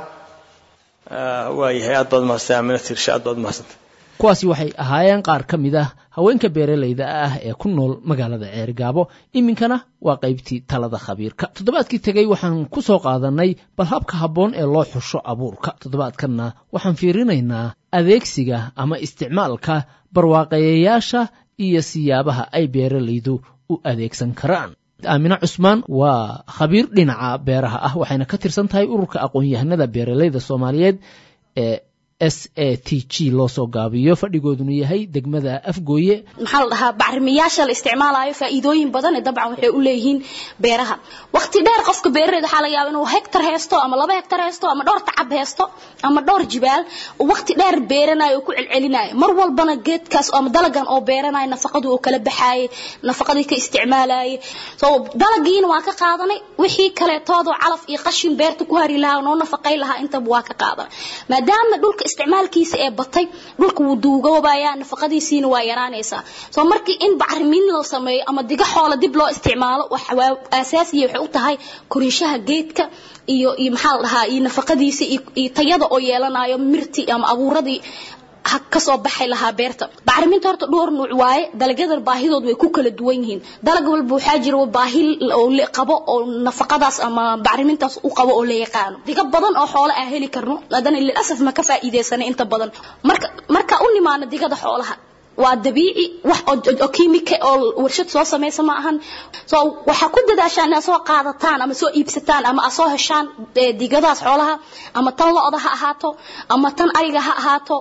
[SPEAKER 6] waayahay aad baad mahadsantay aamina tiirshe aad baad mahadsantay
[SPEAKER 22] kuwaasi waxay ahaayeen qaar ka mid ah haweenka beeralayda ah ee ku nool magaalada ceergaabo iminkana waa qaybtii talada khabiirka toddobaadkii tegey waxaan ku soo qaadannay bal habka habboon ee loo xusho abuurka toddobaadkanna waxaan fiirinaynaa adeegsiga ama isticmaalka barwaaqeeyayaasha iyo siyaabaha ay beeralaydu u adeegsan karaan aamine cusmaan waa khabiir dhinaca beeraha ah waxayna ka tirsan tahay ururka aqoon-yahanada beeralayda soomaaliyeed ee s a t g loo soo gaabiyo fadhigooduna yahay degmada afgooye
[SPEAKER 1] maxaa la dhahaa bacrimiyaasha la isticmaalayo faa'iidooyin badan ee dabcan waxay u leeyihiin beeraha waqti dheer qofka beerareed waxaa laga yaaba inuu hektar haysto ama laba hektar haysto ama dhowr tacab haysto ama dhowr jibaal waqti dheer beeranayo oo ku celcelinayo mar walbana geedkaas ama dalagan oo beeranayo nafaqadu oo kala baxaayay nafaqadii ka isticmaalayay so dalagiina waa ka qaadanay wixii kaleetoodoo calaf iyo qashin beerta ku hari lahaa noo nafaqay lahaa intaba waa ka qaadanay maadaama dhulka isticmaalkiisa ee batay dhulka wuu duugoobayaa nafaqadiisiina waa yaraanaysaa soo markii in bacrimin loo sameeyo ama diga xoola dib loo isticmaalo waa asaasiya waxay u tahay korinshaha geedka iyo iyo maxaa la dhahaa iyo nafaqadiisa iyo tayada oo yeelanayo mirti ama abuuradii kasoo baxay lahaa beerta bacriminta horta dhowr nuuc waaye dalagyadan baahidood way ku kala duwan yihiin dalag walba waxaa jira baahi qabo oo nafaqadaas ama bacrimintaas u qabo oo la yaqaano diga badan oo xoolo aan heli karno haddana lilasaf ma ka faa'iidaysanay inta badan marka marka u nimaano digada xoolaha waa dabiici wax oo kiimika oo warshad soo samaysa ma ahan so waxaa ku dadaashaan inaad soo qaadataan ama soo iibsataan ama aad soo heshaan digadaas xoolaha ama tan lo-da ha ahaato ama tan ariga ha ahaato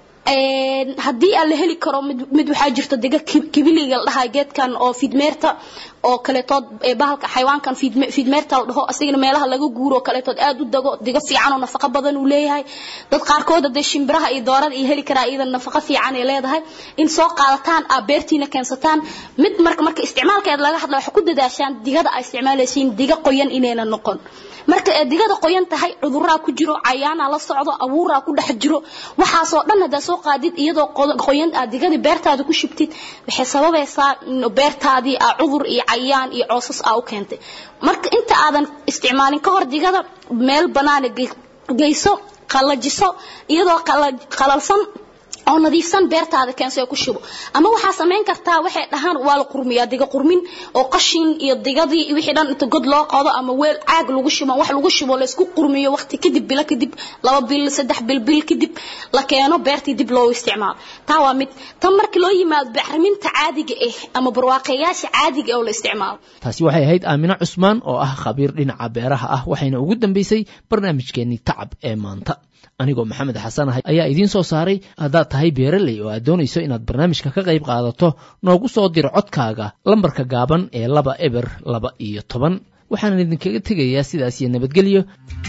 [SPEAKER 1] haddii aan la heli karo mid waxaa jirta diga kibiliga la dhahaa geedkan oo fidmeerta oo kaletood bahalka xayawaankan fidmeerta la dhaho asigana meelaha laga guuro oo kaletood aad u dago diga fiican oo nafaqo badan uu leeyahay dad qaarkood hadee shimbiraha iyo doorada iyo heli karaa iyada nafaqo fiican ay leedahay in soo qaadataan aa beertiina keensataan mid marka marka isticmaalkeeda laga hadla waxaa ku dadaashaan digada aa isticmaalaysiin diga qoyan inayna noqon marka ee digada qoyan tahay cuduraa ku jiro cayaana la socdo abuuraa ku dhex jiro waxaasoo dhan haddaa soo qaadid iyadoo qoyan aad digadii beertaada ku shubtid waxay sababaysaa beertaadii aa cudur iyo cayaan iyo coosas aa u keentay marka inta aadan isticmaalin ka hor digada meel banaana geyso qallajiso iyadoo qalalsan oo nadiifsan beertaada keenso ku shubo ama waxaa samayn kartaa waxay dhahaan waa la qurmiyaa diga qurmin oo qashin iyo digadii wixii dhan inta god loo qodo ama weel caag lagu shubo wax lagu shubo la isku qurmiyo waqti kadib bilo kadib laba bil saddex bil bil kadib la keeno beertii dib loo isticmaalo taa waa mid tan markii loo yimaado bacriminta caadiga ah ama barwaaqayaasha caadiga oo la isticmaalo
[SPEAKER 22] taasi waxay ahayd aamino cusmaan oo ah khabiir dhinaca beeraha ah waxayna ugu dambeysay barnaamijkeenii tacab ee maanta anigoo maxamed xasan ahay ayaa idiin soo saaray haddaad tahay beeraley oo aad doonayso inaad barnaamijka ka qayb qaadato noogu soo diro codkaaga lambarka gaaban ee laba eber laba iyo toban waxaanan idinkaga tegayaa sidaas iyo nabadgelyo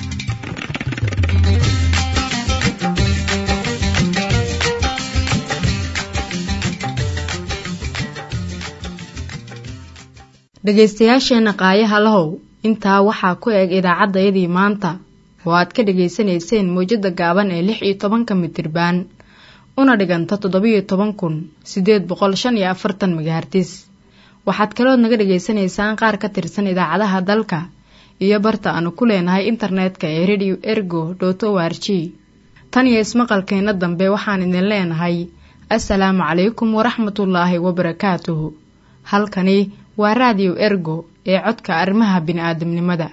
[SPEAKER 8] dhegaystayaasheenna qaayaha lahow intaa waxaa ku eg idaacaddayadii maanta oo aad ka dhegaysanayseen mawjadda gaaban ee lix iyo tobanka mitirbaan una dhiganta toddobiyo toban kun siddeed boqol shan iyo afartan magahartis waxaad kalood naga dhegaysanaysaan qaar ka tirsan idaacadaha dalka iyo barta aanu ku leenahay internetka ee radio ergo dot o r g tan iyo ismaqalkeenna dambe waxaan idin leenahay assalaamu calaykum waraxmatullaahi wabarakaatuhu halkani waa raadiyo ergo ee codka arrimaha bini'aadamnimada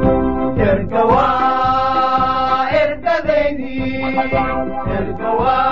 [SPEAKER 11] ergawa ergadeydii ergawa